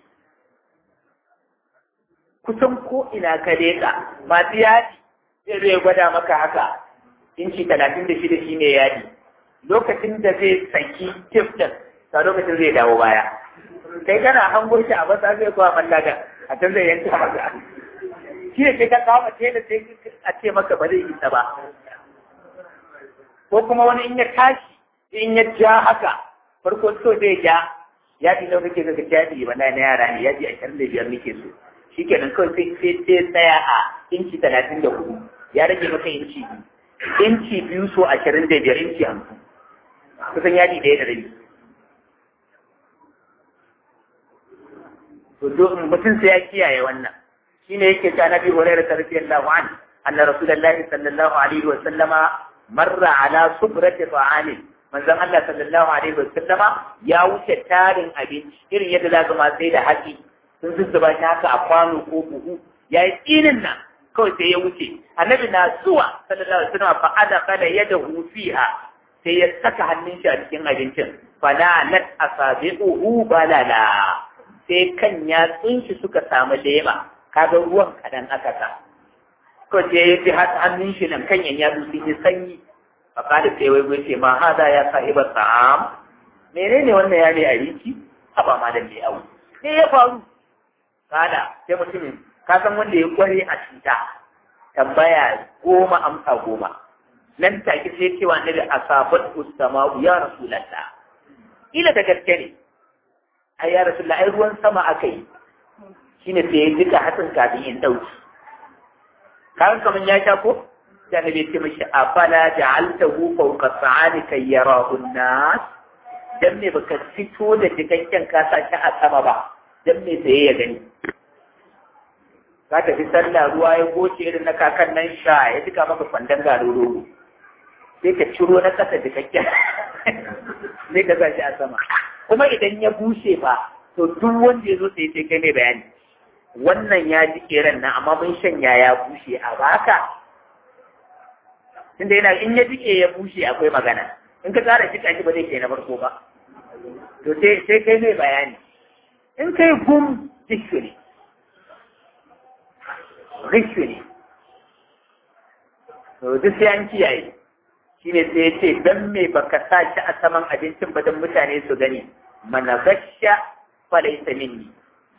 kusan ko ina ka leƙa masu yadi zai zai gwada maka haka inci talatin da shida shine yadi lokacin da zai saki tiftin ta lokacin zai dawo baya kai kana hango shi a basa zai kuwa mallaga a can zai yanka maka shi ne kai ka kawo mace da sai a ce maka ba zai isa ba ko kuma wani in ya tashi in ya ja haka farko so zai ja yadi na kake ga yadi ba na yara ne yadi ashirin da biyar nake so shi kenan kawai sai sai sai tsaya a inci talatin da hudu ya rage maka inci biyu inci biyu so ashirin da biyar inci hamsin kusan yadi ɗaya da rabi to mutum sai ya kiyaye wannan shine yake ta nabi hurairah radiyallahu anhu anna rasulullahi sallallahu alaihi wa sallama marra ala subrati ta'amin manzon Allah sallallahu alaihi wa sallama ya wuce tarin abinci irin yadda za ga sai da haƙi sun zuzzuba shi haka a kwano ko buhu ya yi tsinin nan kawai sai ya wuce annabi na zuwa sallallahu alaihi wasallam fa ada kada yada fiha sai ya saka hannun shi a cikin abincin fala nat asabi'uhu balala sai kan yatsun shi suka samu lema kaga ruwan kadan aka sa ko sai ya ji hannun shi nan kan yan yatsu sun yi sanyi fa kada sai wai ce ma hada ya sahiba ta'am menene wannan ya ne a riki haba ma da mai awu me ya faru kada sai mutumin ka san wanda ya kware a cuta tambaya goma amsa goma nan take sai cewa annabi asabat ustama'u ya rasulullah ila da gaske ne ai ya rasulullah ai ruwan sama akai shine sai ya jika hatsin kafin in dauki kan kaman ya sha ko sai annabi ya ce mishi afala ja'altahu fawqa sa'ani kay yarahu an-nas dan me baka fito da jikakken kasa shi a sama ba dan me sai ya gani ka tafi sallah ruwa ya goce irin na kakan nan sha ya jika maka kwandon garin rogo sai ka ciro na kasa jikakken sai ka shi a sama kuma idan ya bushe ba to duk wanda ya zo sai sai kai mai bayani wannan ya ji ran nan amma mun shanya ya bushe a baka tunda yana in ya jike ya bushe akwai magana in ka tsara jika shi ba zai kai na farko ba to sai sai kai mai bayani in kai gum jikki ne rishu ne to duk sai an kiyaye shine sai ya ce dan me baka sa shi a saman abincin ba dan mutane su gani mana gasha falaysa minni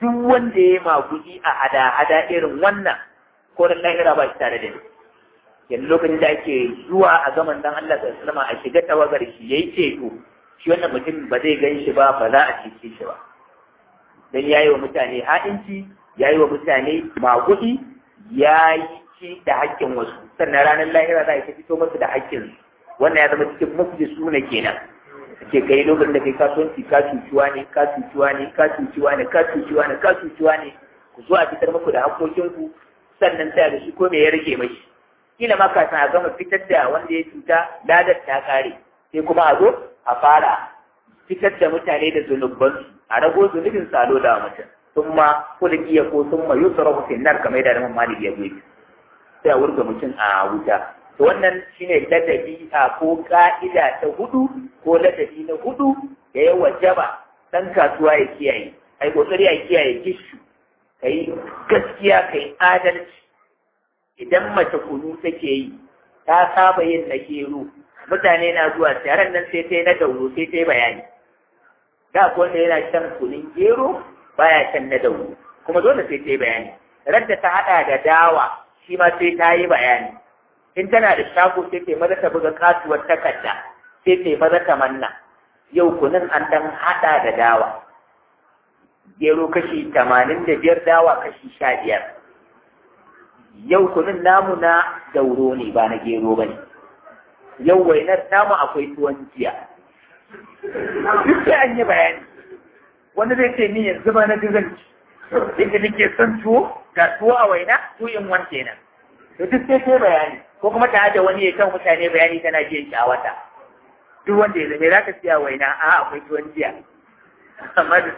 duk wanda ya yi magudi a hada-hada irin wannan ko da lahira ba shi tare da ni yanzu lokacin da ake zuwa a zaman dan Allah sallallahu a shiga tawagar shi yayi ceto shi wannan mutum ba zai gan shi ba ba za a cece shi ba dan yayi wa mutane ha'inci yayi wa mutane magudi yayi ci da haƙƙin wasu sannan ranar lahira za a fito masu da haƙƙin wannan ya zama cikin muflisu ne kenan ke kai lokacin da kai kasuwanci ka cuciwa ne ka cuciwa ne ka cuciwa ne ka cuciwa ne ka cuciwa ne ku zo a fitar muku da haƙƙokinku sannan sai da shi ko me ya rage mashi kila ma kafin a gama fitar da wanda ya cuta ladar ta kare sai kuma a zo a fara fitar da mutane da zunubansu a rago zunubin salo da mutum sun ma kulkiya ko sun ma yusra hufin nar kamar da Imam Malik ya goyi sai a wurga mutum a wuta to wannan shine ladabi a ko ka'ida ta hudu ko ladabi na hudu da ya wajaba dan kasuwa ya kiyaye ai kokari ya kiyaye gishu kai gaskiya kai adalci idan mace kunu take yi ta saba yin na gero mutane na zuwa taron nan sai ta yi na dauro sai ta yi bayani da ko wanda yana shan kunun gero baya shan na dauro kuma dole sai ta yi bayani radda ta hada da dawa shi ma sai ta yi bayani in tana da shago sai ta maza ta buga kasuwar takarda sai ta maza ta manna yau kunun an dan hada da dawa gero kashi tamanin da biyar dawa kashi sha biyar yau kunun namu na dauro ne ba na gero ba ne yau wainar namu akwai tuwon jiya duk sai an yi bayani wani zai ce ni yanzu ba na gizanci inda nake son tuwo ga tuwo a waina to in wan kenan to duk sai sai bayani ko kuma ta da wani ya kan mutane bayani tana biyan shi a wata duk wanda ya zame za ka siya waina a akwai tuwon jiya amma da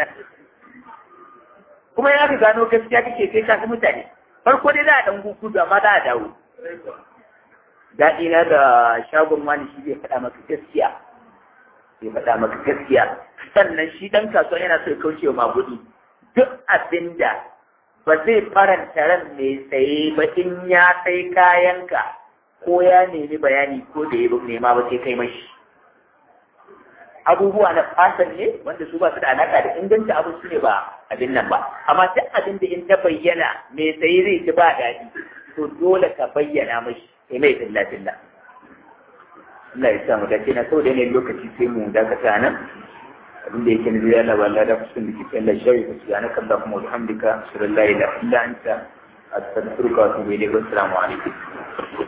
kuma ya ka gano gaskiya kake sai ka mutane farko dai za a ɗan gugu amma za a dawo daɗi na da shagon wani shi zai faɗa maka gaskiya zai faɗa maka gaskiya sannan shi ɗan kasuwa yana so ya kauce wa magudi duk abin da ba zai faranta ran mai saye ba in ya sai kayanka ko ya nemi bayani ko da ya nema ba sai kai mashi abubuwa na fasan ne wanda su ba su da alaka da inganci abin su ne ba abin nan ba amma duk abin da in ta bayyana mai sayi zai ci ba daɗi to dole ka bayyana mashi sai mai filla filla Allah ya sa mu dace na sau da ne lokaci sai mu dakata nan abin da yake na zai Allah Allah da kusan da kike Allah shawi ka tsaya naka Allah kuma alhamdulillah sallallahu alaihi wa sallam anta astaghfiruka wa atubu ilayk assalamu alaikum